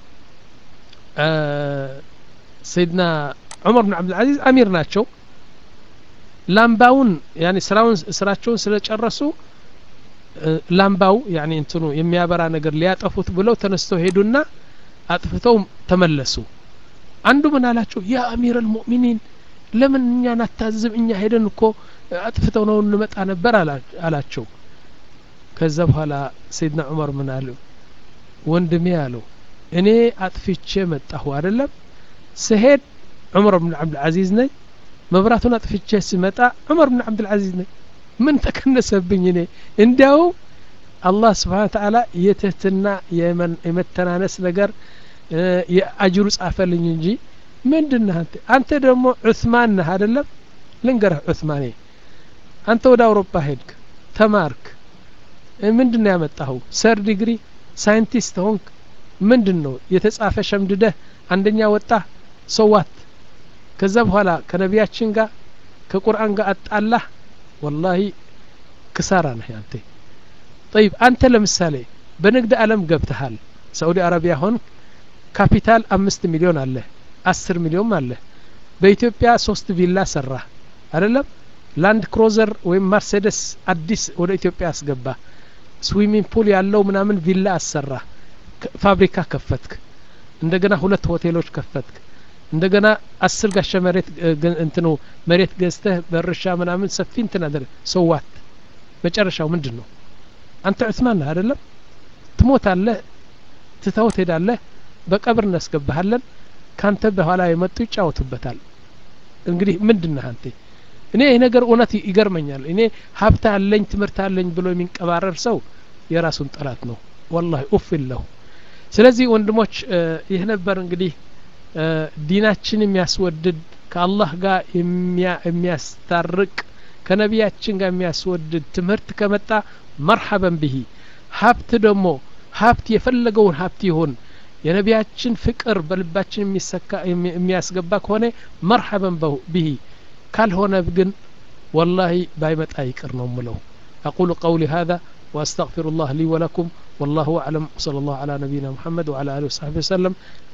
ሰይድና ዑመር ብን ዓብድልዓዚዝ አሚር ናቸው ላምባውን ያኒ ስራውን ስራቸውን ስለጨረሱ ላምባው ያኒ እንትኑ የሚያበራ ነገር ሊያጠፉት ብለው ተነስተው ሄዱና አጥፍተው ተመለሱ አንዱ ምን አላቸው ያ አሚር አልሙእሚኒን ለምን እኛን አታዝብ እኛ ሄደን እኮ አጥፍተው ነው እንመጣ ነበር አላቸው ከዛ በኋላ ሰይድና ዑመር ምን አሉ ወንድሜ አለው እኔ አጥፍቼ መጣሁ አይደለም ስሄድ ዑመር ብን ዓብድልዓዚዝ ነኝ መብራቱን አጥፍቼ ስመጣ ዑመር ብን ዓብድልዓዚዝ ነኝ ምን ተከነሰብኝ እኔ እንዲያውም አላህ ስብሓን ተዓላ የትህትና የመተናነስ ነገር የአጅሩ ጻፈልኝ እንጂ ምንድን ነህ አንተ አንተ ደግሞ ዑስማን ነህ አደለም ልንገረህ ዑስማኔ አንተ ወደ አውሮፓ ሄድክ ተማርክ ምንድን ነው ያመጣኸው ሰር ዲግሪ ሳይንቲስት ሆንክ ምንድን ነው የተጻፈ ሸምድደህ አንደኛ ወጣ ሰዋት ከዛ በኋላ ከነቢያችን ጋር ከቁርአን ጋር አጣላህ ወላሂ ክሳራ ነህ አንተ ጠይብ አንተ ለምሳሌ በንግድ አለም ገብተሃል ሳኡዲ አረቢያ ሆን ካፒታል አምስት ሚሊዮን አለ አስር ሚሊዮን አለ በኢትዮጵያ ሶስት ቪላ ሰራ አይደለም ላንድ ክሮዘር ወይም መርሴደስ አዲስ ወደ ኢትዮጵያ አስገባ ስዊሚንግ ፑል ያለው ምናምን ቪላ አሰራ ፋብሪካ ከፈትክ እንደገና ሁለት ሆቴሎች ከፈትክ እንደገና አስር ጋሻ መሬት እንትኑ መሬት ገዝተህ በእርሻ ምናምን ሰፊ እንትን አደረግ ሰዋት መጨረሻው ምንድን ነው አንተ ዑስማን ነህ አይደለም ትሞታለህ ትተው ትሄዳለህ በቀብር እናስገባሃለን ካንተ በኋላ የመጡ ይጫወቱበታል እንግዲህ ምንድን ነህ አንተ እኔ ይህ ነገር እውነት ይገርመኛል እኔ ሀብት አለኝ ትምህርት አለኝ ብሎ የሚንቀባረር ሰው የራሱን ጠላት ነው ወላሂ ኡፍ ለሁ ስለዚህ ወንድሞች ይህ ነበር እንግዲህ ዲናችን የሚያስወድድ ከአላህ ጋር የሚያስታርቅ ከነቢያችን ጋር የሚያስወድድ ትምህርት ከመጣ መርሐበን ብሂ ሀብት ደግሞ ሀብት የፈለገውን ሀብት ይሁን የነቢያችን ፍቅር በልባችን የሚያስገባ ከሆነ መርሐበን ብሂ ካልሆነ ግን ወላሂ ባይመጣ ይቅር ነው ምለው أقول قولي هذا وأستغفر الله لي ولكم والله أعلم وصلى الله على نبينا محمد وعلى آله وصحبه وسلم